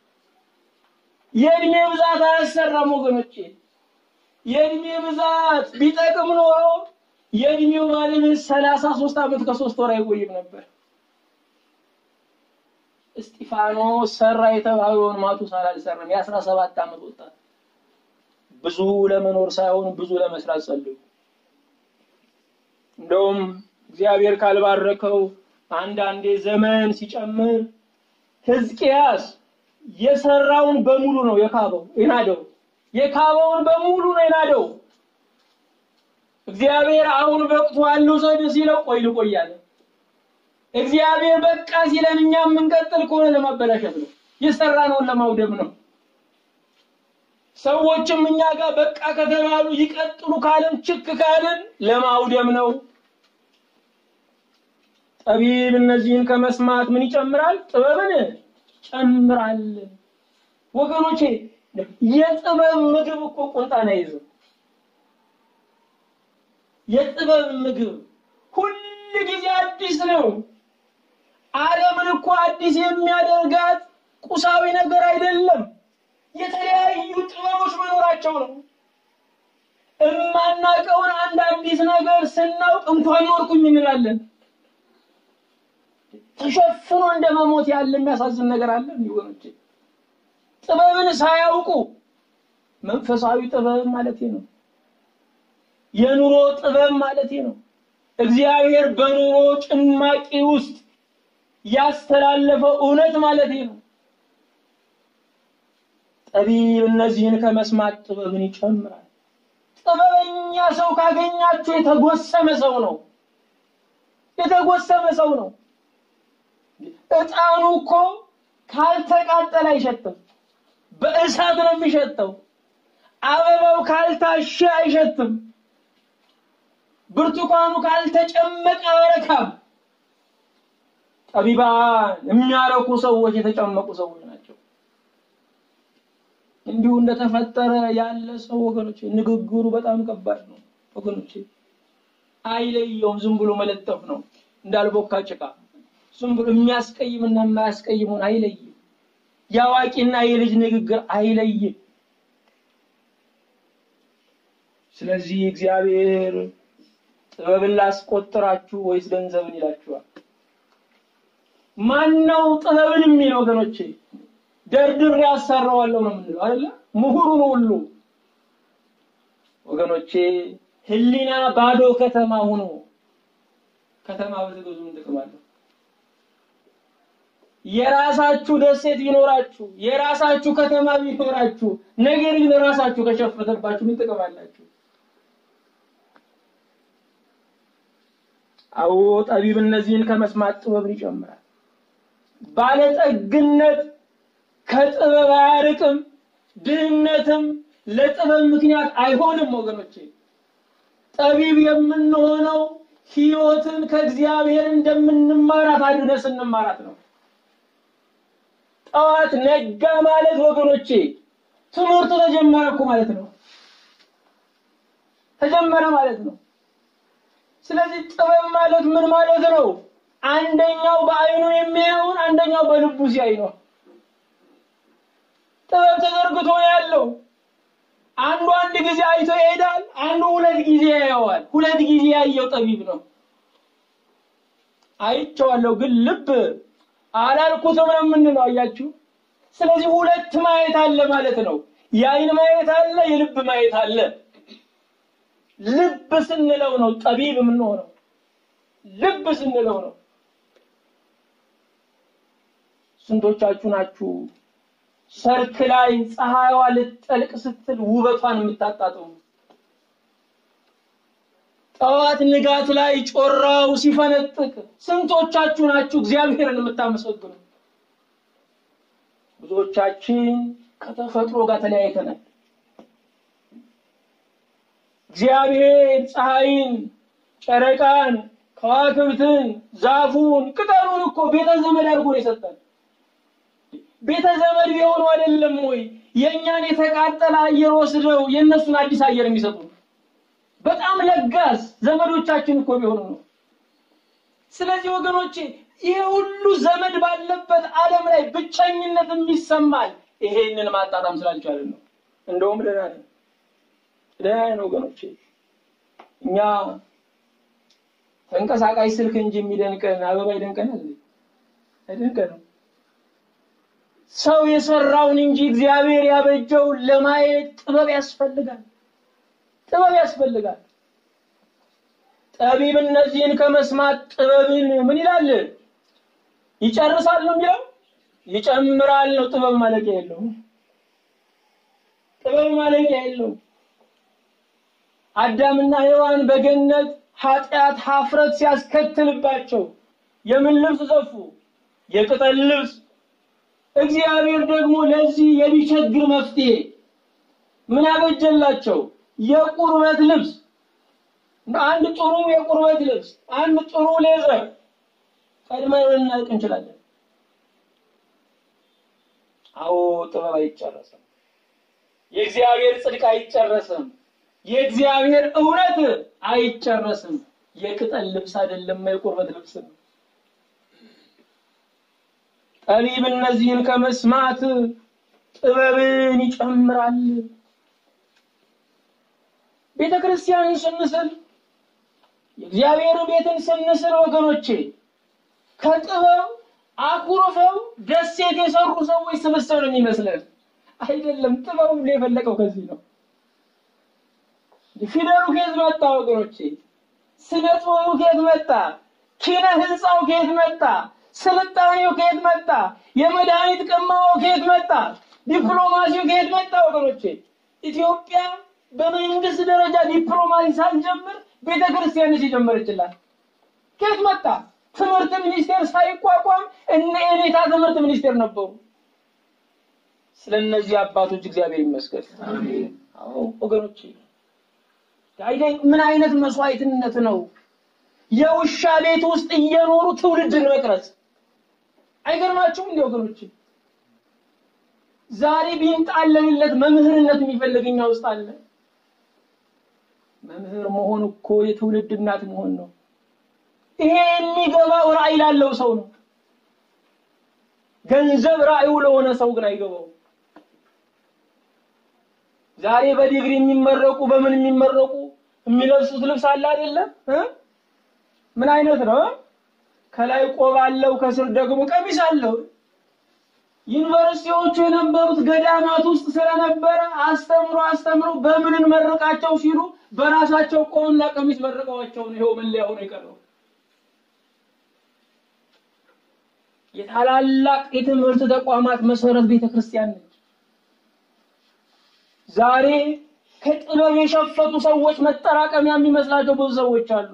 የእድሜ ብዛት አያሰራም ወገኖቼ። የእድሜ ብዛት ቢጠቅም ኖሮ የእድሜው ባለቤት ሰላሳ ሶስት ዓመት ከሶስት ወር አይቆይም ነበር። እስጢፋኖስ ሰራ የተባለውን ማቱሳላ አልሰራም። የአስራ ሰባት ዓመት ወጣት ብዙ ለመኖር ሳይሆን ብዙ ለመስራት ጸልዩ። እንደውም እግዚአብሔር ካልባረከው አንዳንዴ ዘመን ሲጨምር ሕዝቅያስ የሰራውን በሙሉ ነው የካበው የናደው የካበውን በሙሉ ነው የናደው። እግዚአብሔር አሁን በቅቷል ልውሰድ ሲለው ቆይ ልቆይ አለ። እግዚአብሔር በቃ ሲለን እኛ የምንቀጥል ከሆነ ለማበላሸት ነው፣ የሰራነውን ለማውደም ነው። ሰዎችም እኛ ጋር በቃ ከተባሉ ይቀጥሉ ካልን ችክ ካልን ለማውደም ነው። ጠቢብ እነዚህን ከመስማት ምን ይጨምራል? ጥበብን ይጨምራል። ወገኖቼ የጥበብ ምግብ እኮ ቁንጣን አይዝም። የጥበብ ምግብ ሁል ጊዜ አዲስ ነው። ዓለምን እኮ አዲስ የሚያደርጋት ቁሳዊ ነገር አይደለም፣ የተለያዩ ጥበቦች መኖራቸው ነው። እማናቀውን አንድ አዲስ ነገር ስናውቅ እንኳን ኖርኩኝ እንላለን። ተሸፍኖ እንደ መሞት ያለ የሚያሳዝን ነገር አለ ወገኖቼ። ጥበብን ሳያውቁ መንፈሳዊ ጥበብ ማለት ነው። የኑሮ ጥበብ ማለት ነው። እግዚአብሔር በኑሮ ጭማቂ ውስጥ ያስተላለፈው እውነት ማለት ነው። ጠቢብ እነዚህን ከመስማት ጥበብን ይጨምራል። ጥበበኛ ሰው ካገኛችሁ የተጎሰመ ሰው ነው። የተጎሰመ ሰው ነው። ዕጣኑ እኮ ካልተቃጠለ አይሸትም፣ በእሳት ነው የሚሸተው። አበባው ካልታሸ አይሸትም። ብርቱካኑ ካልተጨመቀ አያረካም። ጠቢባን የሚያረኩ ሰዎች የተጨመቁ ሰዎች ናቸው። እንዲሁ እንደተፈጠረ ያለ ሰው ወገኖቼ፣ ንግግሩ በጣም ከባድ ነው ወገኖቼ። አይለየውም። ዝም ብሎ መለጠፍ ነው እንዳልቦካ ጭቃ። ዝም ብሎ የሚያስቀይምና የማያስቀይሙን አይለይም። የአዋቂና የልጅ ንግግር አይለይም። ስለዚህ እግዚአብሔር ጥበብን ላስቆጥራችሁ ወይስ ገንዘብን ይላችኋል? ማን ነው ጥበብን የሚል ወገኖቼ? ደርድሬ ያሰራዋለሁ ነው የምንለው አይደለ? ምሁሩን ሁሉ ወገኖቼ፣ ሕሊና ባዶ ከተማ ሆኖ ከተማ በተገዙ ምን ጥቅም አለው? የራሳችሁ ደሴት ቢኖራችሁ የራሳችሁ ከተማ ቢኖራችሁ ነገር ግን ራሳችሁ ከሸፈተባችሁ ምን ጥቅም አላችሁ? አዎ ጠቢብ እነዚህን ከመስማት ጥበብን ይጨምራል። ባለጠግነት ከጥበብ አያርቅም፣ ድህነትም ለጥበብ ምክንያት አይሆንም። ወገኖቼ ጠቢብ የምንሆነው ሕይወትን ከእግዚአብሔር እንደምንማራት አድርገን ስንማራት ነው። ጠዋት ነጋ ማለት ወገኖቼ ትምህርቱ ተጀመረ እኮ ማለት ነው። ተጀመረ ማለት ነው። ስለዚህ ጥበብ ማለት ምን ማለት ነው? አንደኛው በአይኑ የሚያየውን አንደኛው በልቡ ሲያይ ነው። ጥበብ ተዘርግቶ ያለው አንዱ አንድ ጊዜ አይቶ ይሄዳል፣ አንዱ ሁለት ጊዜ ያየዋል። ሁለት ጊዜ ያየው ጠቢብ ነው። አይቼዋለሁ ግን ልብ አላልኩትም ነው የምንለው። አያችሁ። ስለዚህ ሁለት ማየት አለ ማለት ነው። የአይን ማየት አለ፣ የልብ ማየት አለ። ልብ ስንለው ነው ጠቢብ የምንሆነው። ልብ ስንለው ነው። ስንቶቻችሁ ናችሁ ሰርክ ላይ ፀሐይዋ ልትጠልቅ ስትል ውበቷን የምታጣጥሙ? ጠዋት ንጋት ላይ ጮራው ሲፈነጥቅ ስንቶቻችሁ ናችሁ እግዚአብሔርን የምታመሰግኑ? ብዙዎቻችን ከተፈጥሮ ጋር ተለያይተናል። እግዚአብሔር ፀሐይን፣ ጨረቃን፣ ከዋክብትን፣ ዛፉን፣ ቅጠሉን እኮ ቤተ ዘመድ አድርጎ ነው የሰጠን። ቤተ ዘመድ ቢሆኑ አይደለም ወይ የእኛን የተቃጠለ አየር ወስደው የእነሱን አዲስ አየር የሚሰጡ? በጣም ለጋስ ዘመዶቻችን እኮ ቢሆኑ ነው። ስለዚህ ወገኖቼ ይሄ ሁሉ ዘመድ ባለበት ዓለም ላይ ብቸኝነት የሚሰማል ይሄንን ማጣጣም ስላልቻለን ነው። እንደውም ደህና ነን ደህና ነን ወገኖቼ። እኛ ተንቀሳቃሽ ስልክ እንጂ የሚደንቀን አበባ ይደንቀናል? አይደንቀንም። ሰው የሰራውን እንጂ እግዚአብሔር ያበጀውን ለማየት ጥበብ ያስፈልጋል። ጥበብ ያስፈልጋል። ጠቢብ እነዚህን ከመስማት ጥበብን ምን ይላል? ይጨርሳል ነው የሚለው፣ ይጨምራል ነው። ጥበብ ማለቂያ የለውም። ጥበብ ማለቂያ የለውም። አዳምና ሔዋን በገነት ኃጢአት ሀፍረት ሲያስከትልባቸው የምን ልብስ ዘፉ? የቅጠል ልብስ። እግዚአብሔር ደግሞ ለዚህ የሚቸግር መፍትሄ ምን አበጀላቸው? የቁርበት ልብስ። አንድ ጥሩ የቁርበት ልብስ፣ አንድ ጥሩ ሌዘር ቀድመን ልናውቅ እንችላለን። አዎ ጥበብ አይጨረስም። የእግዚአብሔር ጽድቅ አይጨረስም። የእግዚአብሔር እውነት አይጨረስም። የቅጠል ልብስ አይደለም፣ የቁርበት ልብስ ነው። ጠቢብ እነዚህን ከመስማት ጥበብን ይጨምራል። ቤተ ክርስቲያንን ስንስል የእግዚአብሔር ቤትን ስንስል ወገኖቼ ከጥበብ አኩርፈው ደሴት የሰሩ ሰዎች ስብስብ ነው የሚመስለን። አይደለም። ጥበቡ ሁሉ የፈለቀው ከዚህ ነው። ፊደሉ ከየት መጣ ወገኖቼ? ስነ ጽሑፉ ከየት መጣ? ኪነ ህንፃው ከየት መጣ? ስልጣኔው ከየት መጣ? የመድኃኒት ቅመማው ከየት መጣ? ዲፕሎማሲው ከየት መጣ ወገኖቼ? ኢትዮጵያ በመንግስት ደረጃ ዲፕሎማሲ ሳንጀምር ቤተ ክርስቲያን ሲጀመረችላት ከየት መጣ? ትምህርት ሚኒስቴር ሳይቋቋም እነ ኤኔታ ትምህርት ሚኒስቴር ነበሩ። ስለነዚህ አባቶች እግዚአብሔር ይመስገን። አዎ ወገኖቼ ምን አይነት መስዋዕትነት ነው! የውሻ ቤት ውስጥ እየኖሩ ትውልድን መቅረጽ አይገርማችሁም? እንዲ ወገኖች ዛሬ ቢንጣለንለት መምህርነት የሚፈልግ እኛ ውስጥ አለ። መምህር መሆን እኮ የትውልድ እናት መሆን ነው። ይሄ የሚገባው ራዕይ ላለው ሰው ነው። ገንዘብ ራዕዩ ለሆነ ሰው ግን አይገባው። ዛሬ በዲግሪ የሚመረቁ በምን የሚመረቁ የሚለብሱት ልብስ አለ አይደለም? ምን አይነት ነው? ከላይ ቆብ አለው፣ ከስር ደግሞ ቀሚስ አለው። ዩኒቨርሲቲዎቹ የነበሩት ገዳማት ውስጥ ስለነበረ አስተምሮ አስተምሮ በምን እንመርቃቸው ሲሉ በራሳቸው ቆብና ቀሚስ መርቀዋቸው ነው ይኸው መለያ ሆኖ የቀረው። የታላላቅ የትምህርት ተቋማት መሰረት ቤተ ክርስቲያን ነች። ዛሬ ከጥበብ የሸፈቱ ሰዎች መጠራቀሚያ የሚመስላቸው ብዙ ሰዎች አሉ።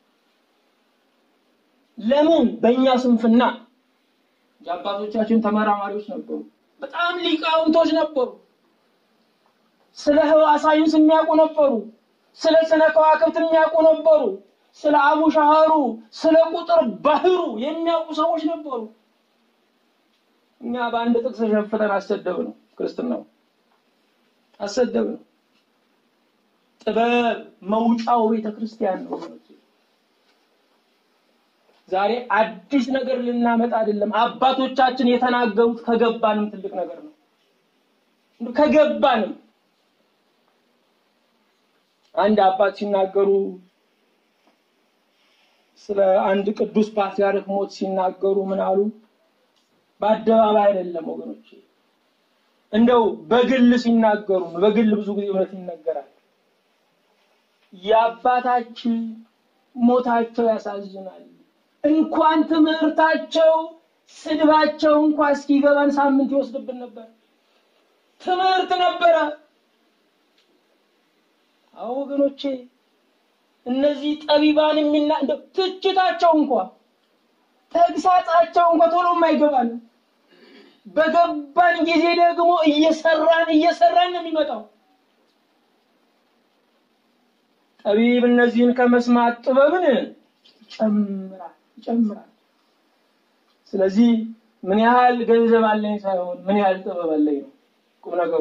ለምን? በእኛ ስንፍና። የአባቶቻችን ተመራማሪዎች ነበሩ፣ በጣም ሊቃውንቶች ነበሩ። ስለ ህዋ ሳይንስ የሚያውቁ ነበሩ። ስለ ስነ ከዋክብት የሚያውቁ ነበሩ። ስለ አቡሻህሩ፣ ስለ ቁጥር ባህሩ የሚያውቁ ሰዎች ነበሩ። እኛ በአንድ ጥቅስ ሸፍተን አሰደብ ነው ክርስትናው አሰደብ ነው። ጥበብ መውጫው ቤተ ክርስቲያን ነው። ዛሬ አዲስ ነገር ልናመጣ አይደለም። አባቶቻችን የተናገሩት ከገባንም ትልቅ ነገር ነው። ከገባንም አንድ አባት ሲናገሩ ስለ አንድ ቅዱስ ፓትርያርክ ሞት ሲናገሩ ምን አሉ? በአደባባይ አይደለም ወገኖች፣ እንደው በግል ሲናገሩ በግል ብዙ ጊዜ እውነት ይነገራል። የአባታችን ሞታቸው ያሳዝናል። እንኳን ትምህርታቸው ስድባቸው እንኳ እስኪገባን ሳምንት ይወስድብን ነበር። ትምህርት ነበረ። አዎ ወገኖቼ፣ እነዚህ ጠቢባን የሚና እንደው ትችታቸው እንኳ ተግሳጻቸው እንኳ ቶሎ የማይገባን በገባን ጊዜ ደግሞ እየሰራን እየሰራን ነው የሚመጣው። ጠቢብ እነዚህን ከመስማት ጥበብን ይጨምራል ይጨምራል። ስለዚህ ምን ያህል ገንዘብ አለኝ ሳይሆን ምን ያህል ጥበብ አለኝ ነው ቁም ነገሩ።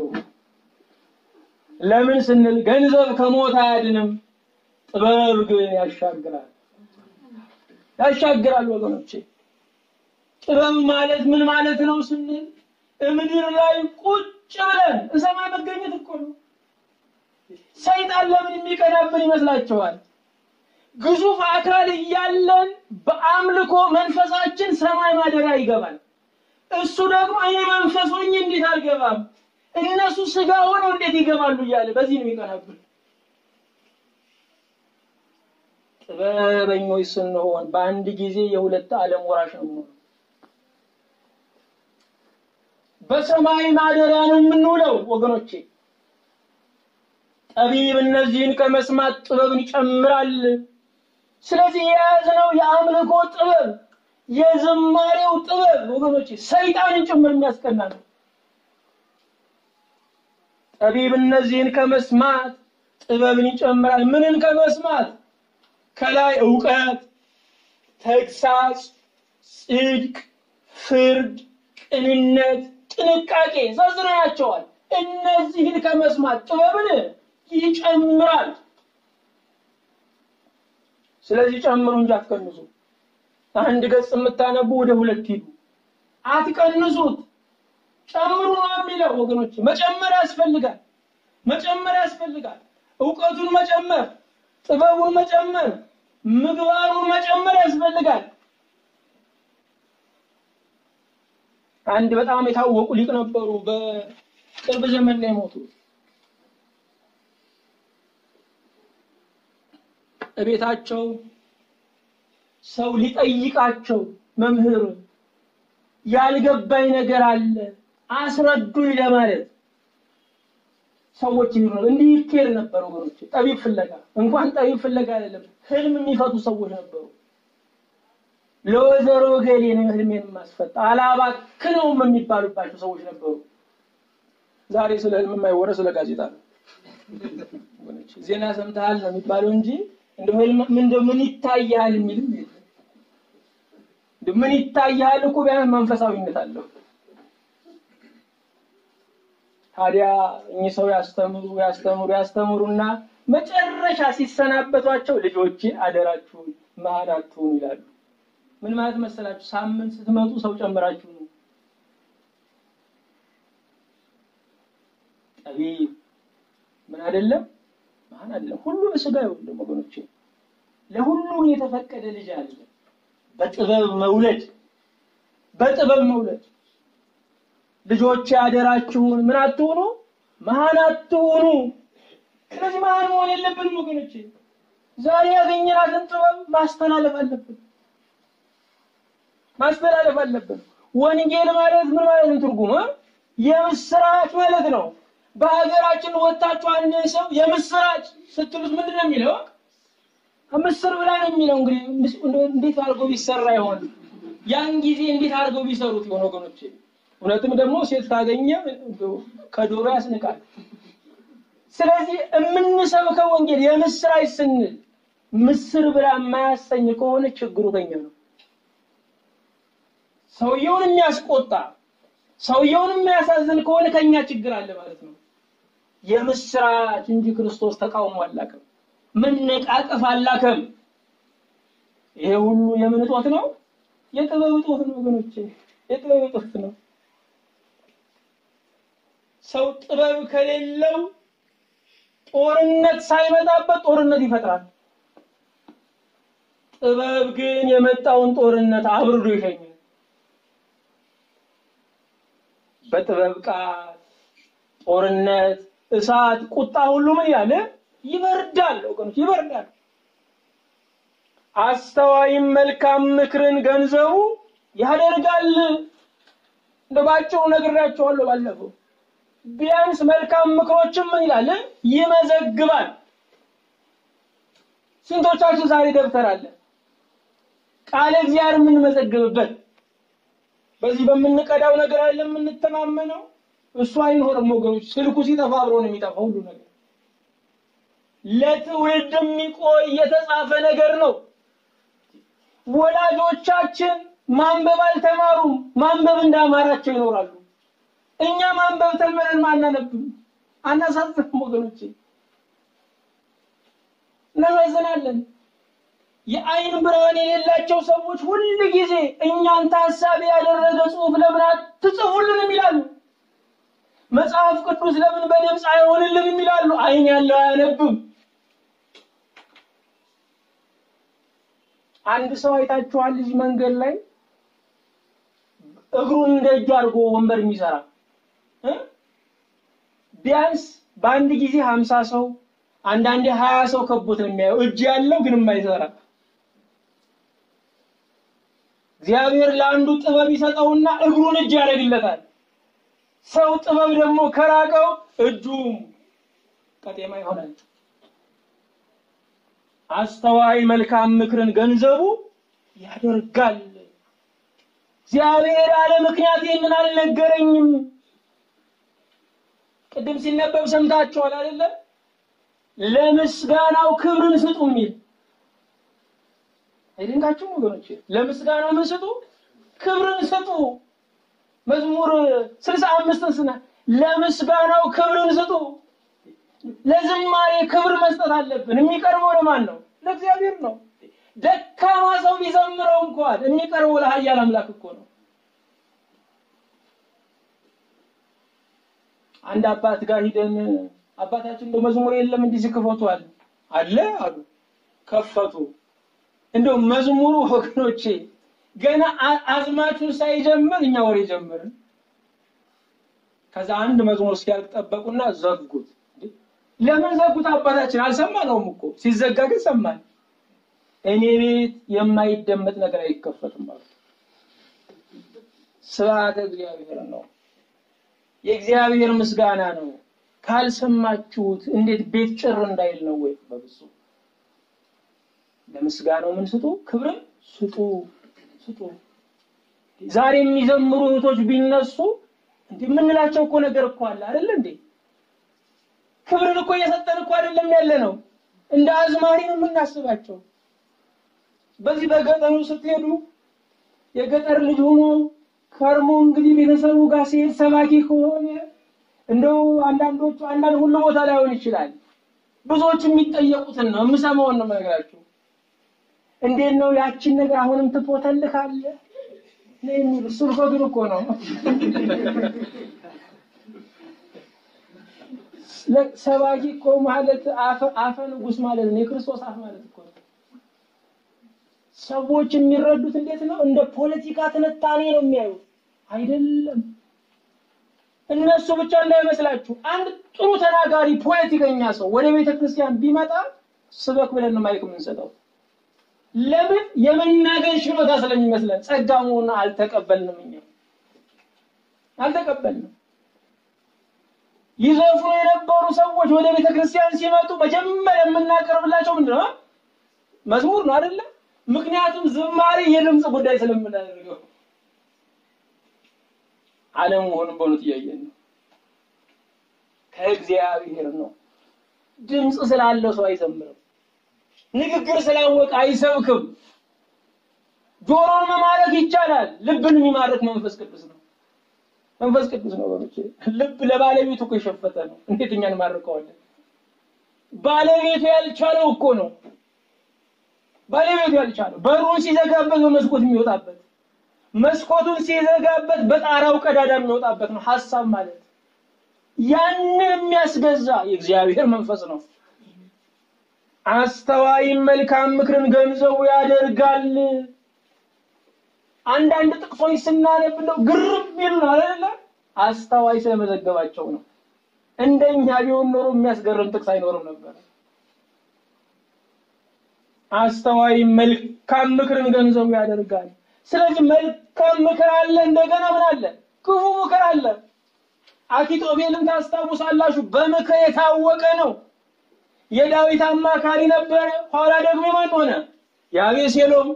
ለምን ስንል ገንዘብ ከሞት አያድንም፣ ጥበብ ግን ያሻግራል ያሻግራል። ወገኖቼ ጥበብ ማለት ምን ማለት ነው ስንል ምድር ላይ ቁጭ ብለን እሰማይ መገኘት እኮ ነው። ሰይጣን ለምን የሚቀናብን ይመስላችኋል? ግዙፍ አካል እያለን በአምልኮ መንፈሳችን ሰማይ ማደሪያ ይገባል። እሱ ደግሞ እኔ መንፈስ ሆኜ እንዴት አልገባም፣ እነሱ ስጋ ሆነው እንዴት ይገባሉ እያለ በዚህ ነው የሚቀናብን። ጥበበኞች ስንሆን በአንድ ጊዜ የሁለት ዓለም ወራሽ ነው የምንሆነው። በሰማይ ማደሪያ ነው የምንውለው ወገኖቼ። ጠቢብ እነዚህን ከመስማት ጥበብን ይጨምራል። ስለዚህ የያዝነው የአምልኮ ጥበብ የዝማሬው ጥበብ ወገኖቼ ሰይጣንን ጭምር የሚያስቀና ነው። ጠቢብ እነዚህን ከመስማት ጥበብን ይጨምራል። ምንን ከመስማት? ከላይ እውቀት፣ ተግሳጽ፣ ጽድቅ፣ ፍርድ፣ ቅንነት፣ ጥንቃቄ ዘርዝረናቸዋል። እነዚህን ከመስማት ጥበብን ይጨምራል። ስለዚህ ጨምሩ እንጂ አትቀንሱ። አንድ ገጽ የምታነቡ ወደ ሁለት ሂዱ፣ አትቀንሱት። ጨምሩ ነው የሚለው ወገኖች። መጨመር ያስፈልጋል፣ መጨመር ያስፈልጋል። እውቀቱን መጨመር፣ ጥበቡን መጨመር፣ ምግባሩን መጨመር ያስፈልጋል። አንድ በጣም የታወቁ ሊቅ ነበሩ። በቅርብ ዘመን ላይ ሞቱ። እቤታቸው ሰው ሊጠይቃቸው መምህር ያልገባኝ ነገር አለ አስረዱኝ ለማለት ሰዎች ይሉ እንዲህ ይኬድ ነበሩ። ወገኖች ጠቢብ ፍለጋ እንኳን ጠቢብ ፍለጋ አይደለም ህልም የሚፈቱ ሰዎች ነበሩ። ለወይዘሮ ገሌ ነው ህልሜን የማስፈታ አላባክነውም የሚባሉባቸው ሰዎች ነበሩ። ዛሬ ስለ ህልም የማይወራ ስለ ጋዜጣ ነው። ዜና ሰምተሃል ነው የሚባለው እንጂ እንደ ህልም ምን ምን ይታያል የሚልም የለም። ምን ይታያል እኮ ቢያንስ መንፈሳዊነት አለው። ታዲያ እኚህ ሰው ያስተምሩ ያስተምሩ ያስተምሩና መጨረሻ ሲሰናበቷቸው ልጆቼ አደራችሁን መሀል አትሁኑ ይላሉ። ምን ማለት መሰላችሁ? ሳምንት ስትመጡ ሰው ጨምራችሁ ነው። ጠቢብ ምን አይደለም ማን አይደለም ሁሉ በስጋ ይወልድ ወገኖቼ፣ ለሁሉም የተፈቀደ ልጅ አለ። በጥበብ መውለድ በጥበብ መውለድ ልጆች አደራችሁን ምን አትሁኑ መሀን አትሁኑ። ስለዚህ መሀን መሆን የለብንም ወገኖቼ። ዛሬ ያገኘናትን ጥበብ ማስተላለፍ አለብን ማስተላለፍ አለብን። ወንጌል ማለት ምን ማለት ነው? ትርጉሙ የምስራች ማለት ነው። በሀገራችን ወጣችሁ አንድ ሰው የምስራች ስትሉት ምንድን ነው የሚለው? ምስር ብላ ነው የሚለው። እንግዲህ እንዴት አድርገው ቢሰራ ይሆን? ያን ጊዜ እንዴት አድርገው ቢሰሩት ይሆን ወገኖቼ? እውነትም ደግሞ ሴት ካገኘ ከዶሮ ያስንቃል። ስለዚህ የምንሰብከው ወንጌል የምስራች ስንል ምስር ብላ የማያሰኝ ከሆነ ችግሩ ከኛ ነው። ሰውየውን የሚያስቆጣ ሰውየውን የሚያሳዝን ከሆነ ከኛ ችግር አለ ማለት ነው። የምስራች እንጂ ክርስቶስ ተቃውሞ አላከም፣ መነቃቀፍ አላከም። ይሄ ሁሉ የምን እጦት ነው? የጥበብ እጦት ነው ወገኖቼ፣ የጥበብ እጦት ነው። ሰው ጥበብ ከሌለው ጦርነት ሳይመጣበት ጦርነት ይፈጥራል። ጥበብ ግን የመጣውን ጦርነት አብርዶ ይሸኛል። በጥበብ ቃል ጦርነት፣ እሳት፣ ቁጣ ሁሉ ምን ያለ ይበርዳል ወገኖች፣ ይበርዳል። አስተዋይም መልካም ምክርን ገንዘቡ ያደርጋል። እንደ ባጭሩ ነግሬያቸዋለሁ ባለፈው። ቢያንስ መልካም ምክሮችም ምን ይላል ይመዘግባል። ስንቶቻችን ዛሬ ደብተር አለ ቃለ እግዚአብሔር የምንመዘግብበት በዚህ በምንቀዳው ነገር አለ የምንተማመነው። እሱ አይኖርም ወገኖች። ስልኩ ሲጠፋ አብሮ ነው የሚጠፋው ሁሉ ነገር። ለትውልድ የሚቆይ የተጻፈ ነገር ነው። ወላጆቻችን ማንበብ አልተማሩም። ማንበብ እንዳማራቸው ይኖራሉ። እኛ ማንበብ ተምረን ማናነብም። አናሳዝንም ወገኖቼ፣ እናሳዝናለን። የአይን ብርሃን የሌላቸው ሰዎች ሁል ጊዜ እኛን ታሳቢ ያደረገ ጽሑፍ ለምን አትጽፉልንም ይላሉ። መጽሐፍ ቅዱስ ለምን በድምፅ አይሆንልንም ይላሉ። አይን ያለው አያነብም። አንድ ሰው አይታችኋል? እዚህ መንገድ ላይ እግሩን እንደ እጁ አድርጎ ወንበር የሚሰራ ቢያንስ በአንድ ጊዜ ሀምሳ ሰው አንዳንዴ ሀያ ሰው ከቦት ነው የሚያየው። እጅ ያለው ግን የማይሰራ እግዚአብሔር ለአንዱ ጥበብ ይሰጠውና እግሩን እጅ ያደርግለታል። ሰው ጥበብ ደግሞ ከራቀው እጁም ቀጤማ ይሆናል። አስተዋይ መልካም ምክርን ገንዘቡ ያደርጋል። እግዚአብሔር ያለ ምክንያት ይህንን አልነገረኝም። ቅድም ሲነበብ ሰምታችኋል አይደለ? ለምስጋናው ክብርን ስጡ የሚል አይደንቃችሁም ወገኖች? ለምስጋናው ምን ስጡ? ክብርን ስጡ። መዝሙር ስልሳ አምስትን ስና ለምስጋናው ክብርን ስጡ። ለዝማሬ ክብር መስጠት አለብን። የሚቀርበው ለማን ነው? ለእግዚአብሔር ነው። ደካማ ሰው ቢዘምረው እንኳን የሚቀርበው ለኃያል አምላክ እኮ ነው። አንድ አባት ጋር ሂደን አባታችን እንደው መዝሙር የለም እንዲህ ሲክፈቱ አለ አለ አሉ። ከፈቱ። እንደው መዝሙሩ ወገኖቼ ገና አዝማቹን ሳይጀምር እኛ ወሬ ጀመርን። ከዛ አንድ መዝሙር እስኪያልቅ ጠበቁና ዘጉት። ለምን ዘጉት? አባታችን አልሰማነውም እኮ ሲዘጋ ግን ሰማን። እኔ ቤት የማይደመጥ ነገር አይከፈትም ማለት ስብሐተ እግዚአብሔር ነው። የእግዚአብሔር ምስጋና ነው። ካልሰማችሁት እንዴት ቤት ጭር እንዳይል ነው ወይ? በብፁዕ ለምስጋናው ምን ስጡ? ክብርን ስጡ ስጡ። ዛሬ የሚዘምሩ እህቶች ቢነሱ እንዴ የምንላቸው እኮ ነገር እኮ አለ አይደል እንዴ? ክብርን እኮ እየሰጠን እኮ አይደለም ያለ ነው። እንደ አዝማሪ ነው የምናስባቸው። በዚህ በገጠሩ ስትሄዱ የገጠር ልጅ ሆኖ ከርሞ እንግዲህ ቤተሰቡ ጋር ሲሄድ ሰባኪ ከሆነ እንደው አንዳንዶቹ አንዳንድ ሁሉ ቦታ ላይሆን ይችላል። ብዙዎች የሚጠየቁትን ነው የምሰማውን ነው የምነግራችሁ። እንዴት ነው ያችን ነገር አሁንም ትፖተልካለህ ነው የሚሉ ስብከቱን እኮ ነው። ሰባኪ እኮ ማለት አፈ አፈ ንጉሥ ማለት ነው። የክርስቶስ አፍ ማለት እኮ ነው። ሰዎች የሚረዱት እንዴት ነው? እንደ ፖለቲካ ትንታኔ ነው የሚያዩት አይደለም። እነሱ ብቻ እንዳይመስላችሁ። አንድ ጥሩ ተናጋሪ ፖለቲከኛ ሰው ወደ ቤተ ክርስቲያን ቢመጣ ስበክ ብለን ነው ማይክ የምንሰጠው። ለምን? የመናገር ችሎታ ስለሚመስለን። ጸጋ መሆኑን አልተቀበልንም፣ እኛ አልተቀበልንም። ይዘፍኑ የነበሩ ሰዎች ወደ ቤተ ክርስቲያን ሲመጡ መጀመሪያ የምናቀርብላቸው ምንድን ነው? መዝሙር ነው አይደለም? ምክንያቱም ዝማሬ የድምፅ ጉዳይ ስለምናደርገው አለመሆኑን በእውነት እያየን ነው። ከእግዚአብሔር ነው። ድምፅ ስላለው ሰው አይዘምርም። ንግግር ስላወቀ አይሰብክም። ጆሮን መማረክ ይቻላል። ልብን የሚማርክ መንፈስ ቅዱስ ነው። መንፈስ ቅዱስ ነው ወገኖቼ። ልብ ለባለቤቱ እኮ የሸፈተ ነው። እንዴት እኛ እንማርከዋለን? ባለቤቱ ያልቻለው እኮ ነው። ባለቤቱ ያልቻለው በሩን ሲዘጋበት በመስኮት የሚወጣበት መስኮቱን ሲዘጋበት በጣራው ቀዳዳ የሚወጣበት ነው ሐሳብ ማለት። ያንን የሚያስገዛ የእግዚአብሔር መንፈስ ነው። አስተዋይም መልካም ምክርን ገንዘቡ ያደርጋል። አንዳንድ ጥቅሶች ስናነብ እንደው ግርም ይል ነው አይደለ? አስተዋይ ስለመዘገባቸው ነው። እንደኛ ቢሆን ኖሮ የሚያስገርም ጥቅስ አይኖርም ነበር። አስተዋይ መልካም ምክርን ገንዘቡ ያደርጋል። ስለዚህ መልካም ምክር አለ፣ እንደገና ምን አለ? ክፉ ምክር አለ። አኪጦቤልን ታስታውሳላችሁ? በምክር የታወቀ ነው። የዳዊት አማካሪ ነበረ። ኋላ ደግሞ የማን ሆነ? የአቤሴሎም።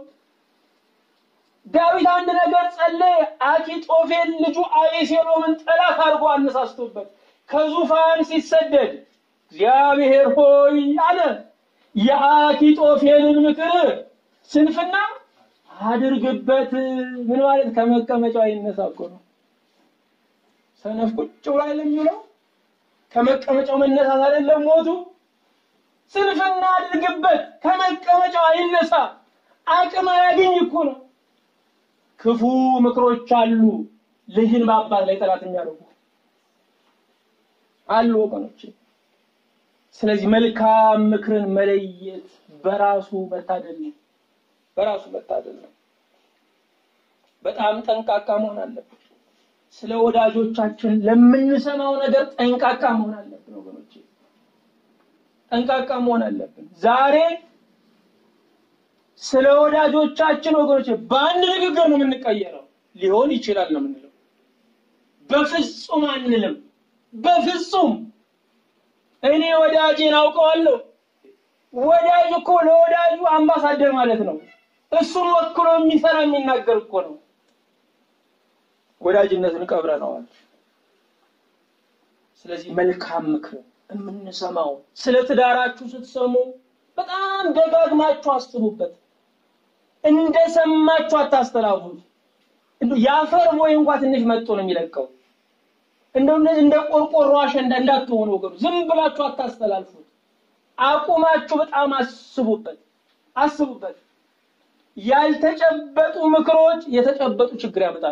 ዳዊት አንድ ነገር ጸለየ። አኪጦፌል ልጁ አቤሴሎምን ጠላት አድርጎ አነሳስቶበት ከዙፋን ሲሰደድ እግዚአብሔር ሆይ አለ የአኪጦፌልን ምክር ስንፍና አድርግበት። ምን ማለት ከመቀመጫው አይነሳ እኮ ነው። ሰነፍ ቁጭ ብሎ አይደለም የሚውለው። ከመቀመጫው መነሳት አይደለም ሞቱ። ስንፍና አድርግበት፣ ከመቀመጫው አይነሳ፣ አቅም አያገኝ እኮ ነው። ክፉ ምክሮች አሉ፣ ልጅን በአባት ላይ ጠላት የሚያደርጉ አሉ ወገኖች። ስለዚህ መልካም ምክርን መለየት በራሱ መታደል ነው። በራሱ መታደል ነው። በጣም ጠንቃቃ መሆን አለብን። ስለ ወዳጆቻችን ለምንሰማው ነገር ጠንቃቃ መሆን አለብን ወገኖቼ፣ ጠንቃቃ መሆን አለብን። ዛሬ ስለ ወዳጆቻችን ወገኖቼ በአንድ ንግግር ነው የምንቀየረው። ሊሆን ይችላል ነው የምንለው። በፍጹም አንልም። በፍጹም እኔ ወዳጄን አውቀዋለሁ። ወዳጅ እኮ ለወዳጁ አምባሳደር ማለት ነው። እሱን ወክሎ የሚሰራ የሚናገር እኮ ነው። ወዳጅነትን ቀብረነዋል። ስለዚህ መልካም ምክር የምንሰማው ስለ ትዳራችሁ ስትሰሙ በጣም ደጋግማችሁ አስቡበት። እንደሰማችሁ አታስተላልፉት። የአፈር ቦይ እንኳ ትንሽ መጥቶ ነው የሚለቀው። እንደው እንደ ቆርቆሮ አሸንዳ እንዳትሆኑ ወገኑ፣ ዝም ብላችሁ አታስተላልፉት። አቁማችሁ በጣም አስቡበት፣ አስቡበት። ያልተጨበጡ ምክሮች የተጨበጡ ችግር ያመጣሉ።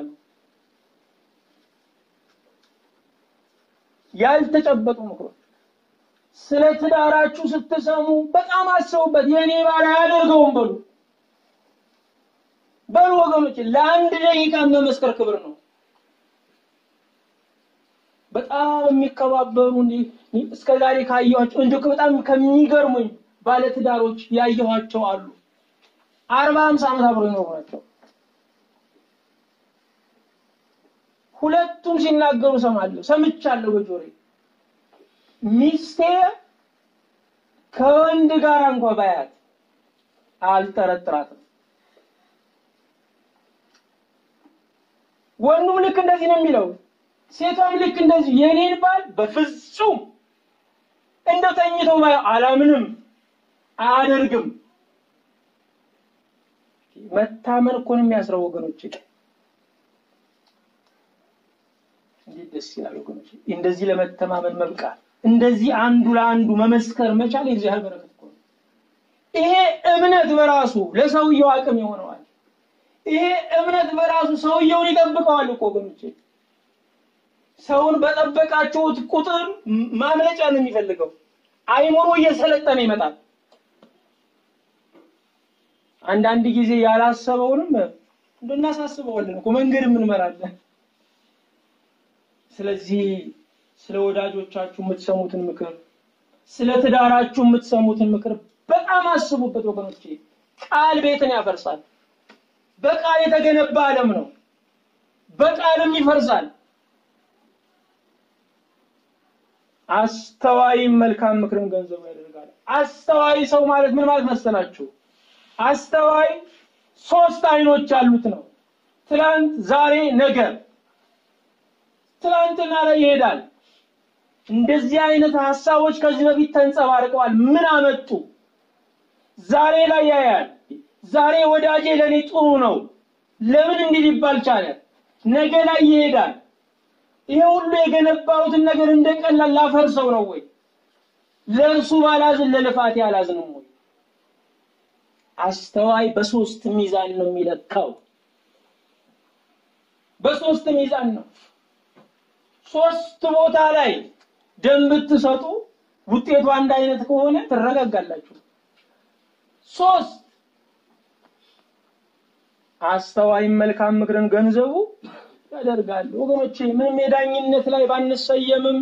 ያልተጨበጡ ምክሮች ስለ ትዳራችሁ ስትሰሙ በጣም አስቡበት። የኔ ባል አያደርገውም በሉ በሉ ወገኖች፣ ለአንድ ደቂቃ መመስከር ክብር ነው። በጣም የሚከባበሩ እስከ ዛሬ ካየኋቸው እንዲሁ በጣም ከሚገርሙኝ ባለትዳሮች ያየኋቸው አሉ። አርባ ሃምሳ ዓመት አብረው ይኖሩ ናቸው። ሁለቱም ሲናገሩ ሰማለሁ፣ ሰምቻለሁ በጆሮዬ ሚስቴ ከወንድ ጋር እንኳ ባያት አልጠረጥራትም። ወንዱም ልክ እንደዚህ ነው የሚለው፣ ሴቷም ልክ እንደዚህ የኔን ባል በፍጹም እንደው ተኝተው ባይ አላምንም፣ አያደርግም። መታመን እኮ ነው የሚያስረው ወገኖች። እንዴት ደስ ይላል ወገኖች! እንደዚህ ለመተማመን መብቃት እንደዚህ አንዱ ለአንዱ መመስከር መቻል የእግዚአብሔር በረከት እኮ ነው። ይሄ እምነት በራሱ ለሰውየው አቅም ይሆነዋል። ይሄ እምነት በራሱ ሰውየውን ይጠብቀዋል እኮ ወገኖቼ። ሰውን በጠበቃችሁት ቁጥር ማምለጫ ነው የሚፈልገው። አይምሮ እየሰለጠነ ይመጣል። አንዳንድ ጊዜ ያላሰበውንም እንደናሳስበዋለን እኮ መንገድ እንመራለን። ስለዚህ ስለ ወዳጆቻችሁ የምትሰሙትን ምክር፣ ስለ ትዳራችሁ የምትሰሙትን ምክር በጣም አስቡበት ወገኖቼ። ቃል ቤትን ያፈርሳል። በቃል የተገነባ ዓለም ነው። በቃልም ይፈርሳል። አስተዋይም መልካም ምክርን ገንዘቡ ያደርጋል። አስተዋይ ሰው ማለት ምን ማለት መሰላችሁ? አስተዋይ ሶስት አይኖች ያሉት ነው። ትላንት፣ ዛሬ፣ ነገ። ትላንትና ላይ ይሄዳል። እንደዚህ አይነት ሀሳቦች ከዚህ በፊት ተንጸባርቀዋል። ምን አመጡ? ዛሬ ላይ ያያል። ዛሬ ወዳጄ ለኔ ጥሩ ነው፣ ለምን እንዲህ ሊባል ቻለ? ነገ ላይ ይሄዳል። ይሄ ሁሉ የገነባሁትን ነገር እንደቀላል ላፈርሰው ነው ወይ? ለእርሱ ባላዝን ለልፋቴ አላዝንም ወይ? አስተዋይ በሶስት ሚዛን ነው የሚለካው። በሶስት ሚዛን ነው። ሶስት ቦታ ላይ ደም ብትሰጡ ውጤቱ አንድ አይነት ከሆነ ትረጋጋላችሁ። ሶስት አስተዋይም መልካም ምክርን ገንዘቡ ያደርጋል። ወገኖቼ ምንም የዳኝነት ላይ ባንሰየምም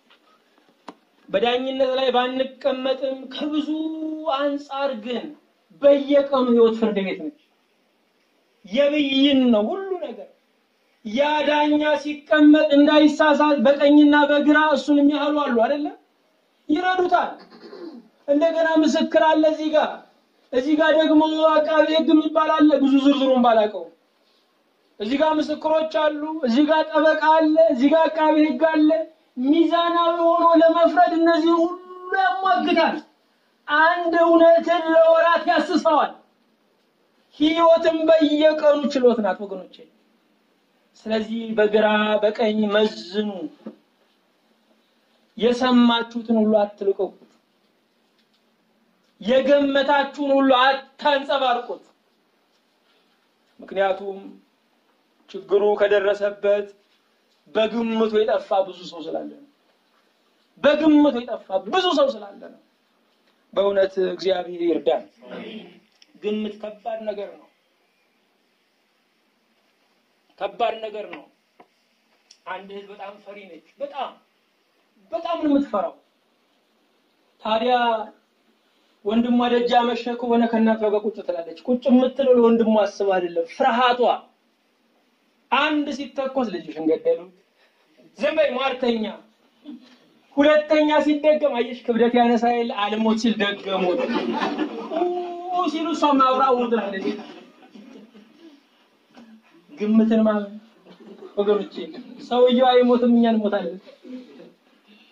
በዳኝነት ላይ ባንቀመጥም ከብዙ አንጻር ግን በየቀኑ ህይወት ፍርድ ቤት ነች። የብይን ነው ሁሉ ነገር። ያ ዳኛ ሲቀመጥ እንዳይሳሳት በቀኝና በግራ እሱን የሚያህሉ አሉ አይደለ? ይረዱታል። እንደገና ምስክር አለ እዚህ ጋር፣ እዚህ ጋር ደግሞ አቃቤ ሕግ የሚባል አለ። ብዙ ዝርዝሩን ባላቀው እዚህ ጋር ምስክሮች አሉ፣ እዚህ ጋር ጠበቃ አለ፣ እዚህ ጋር አቃቤ ሕግ አለ። ሚዛናዊ ሆኖ ለመፍረድ እነዚህ ሁሉ ያሟግታል። አንድ እውነትን ለወራት ያስሰዋል። ህይወትም በየቀኑ ችሎት ናት ወገኖቼ። ስለዚህ በግራ በቀኝ መዝኑ። የሰማችሁትን ሁሉ አትልቀቁት። የገመታችሁን ሁሉ አታንጸባርቁት። ምክንያቱም ችግሩ ከደረሰበት በግምቱ የጠፋ ብዙ ሰው ስላለ ነው። በግምቱ የጠፋ ብዙ ሰው ስላለ ነው። በእውነት እግዚአብሔር ይርዳል። ግምት ከባድ ነገር ነው። ከባድ ነገር ነው። አንድ እህት በጣም ፈሪ ነች። በጣም በጣም ነው የምትፈራው። ታዲያ ወንድሟ ደጃ መሸ ከሆነ ከእናቷ ጋር ቁጭ ትላለች። ቁጭ የምትለው ለወንድሟ አስብ አይደለም፣ ፍርሃቷ አንድ ሲተኮስ ልጅሽን ገደሉት፣ ዝም በይ ሟርተኛ። ሁለተኛ ሲደገም አየሽ ክብደት ያነሳ የለ አልሞት ሲል ደገሙት ሲሉ እሷ ማብራ ውርድናለች። ግምትን ማለት ወገኖቼ፣ ሰውየው አይሞትም፣ እኛ እንሞታለን።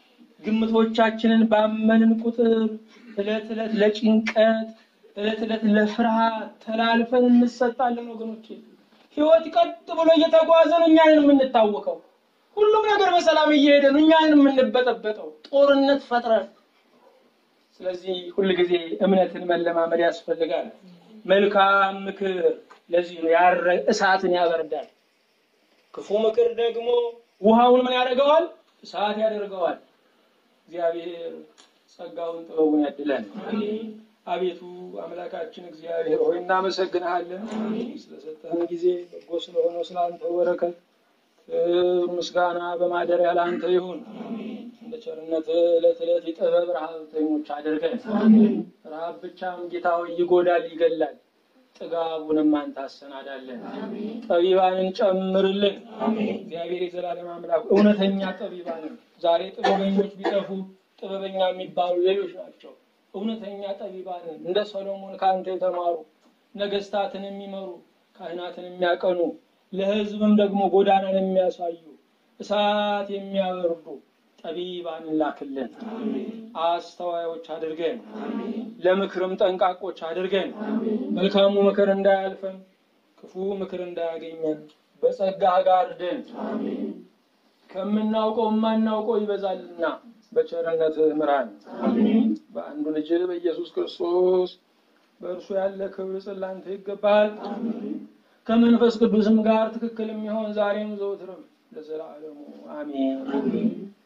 ግምቶቻችንን ባመንን ቁጥር ዕለት ዕለት ለጭንቀት ዕለት ዕለት ለፍርሃት ተላልፈን እንሰጣለን። ወገኖቼ ህይወት ቀጥ ብሎ እየተጓዘ ነው፣ እኛንን የምንታወቀው። ሁሉም ነገር በሰላም እየሄደ ነው፣ እኛንን የምንበጠበጠው ጦርነት ፈጥረን። ስለዚህ ሁልጊዜ እምነትን መለማመድ ያስፈልጋል። መልካም ምክር ለዚህ ነው ያረ እሳትን ያበርዳል። ክፉ ምክር ደግሞ ውሃውን ምን ያደርገዋል? እሳት ያደርገዋል። እግዚአብሔር ጸጋውን ጥበቡን ያድለን። አቤቱ አምላካችን እግዚአብሔር ሆይ እናመሰግንሃለን ስለሰጠህን ጊዜ በጎ ስለሆነው ስለ አንተ በረከት ምስጋና በማደሪያ ለአንተ ይሁን። እንደ ቸርነት ዕለት ዕለት የጥበብ ረሃብተኞች አድርገን። ረሃብ ብቻም ጌታ ሆይ ይጎዳል፣ ይገላል። ጥጋቡንም አንተ አሰናዳለን። ጠቢባንን ጨምርልን። እግዚአብሔር የዘላለም አምላክ እውነተኛ ጠቢባንን ዛሬ ጥበበኞች ቢጠፉ ጥበበኛ የሚባሉ ሌሎች ናቸው። እውነተኛ ጠቢባንን እንደ ሰሎሞን ከአንተ የተማሩ ነገስታትን የሚመሩ ካህናትን የሚያቀኑ ለሕዝብም ደግሞ ጎዳናን የሚያሳዩ እሳት የሚያበርዱ ጠቢባንን ላክልን። አስተዋዮች አድርገን ለምክርም ጠንቃቆች አድርገን መልካሙ ምክር እንዳያልፈን ክፉ ምክር እንዳያገኘን በጸጋህ ጋርደን ከምናውቀው የማናውቀው ይበዛልና በቸርነት ምራን። በአንዱ ልጅ በኢየሱስ ክርስቶስ በእርሱ ያለ ክብር ጽላንተ ይገባል። ከመንፈስ ቅዱስም ጋር ትክክል የሚሆን ዛሬም ዘውትርም ለዘላለሙ አሜን።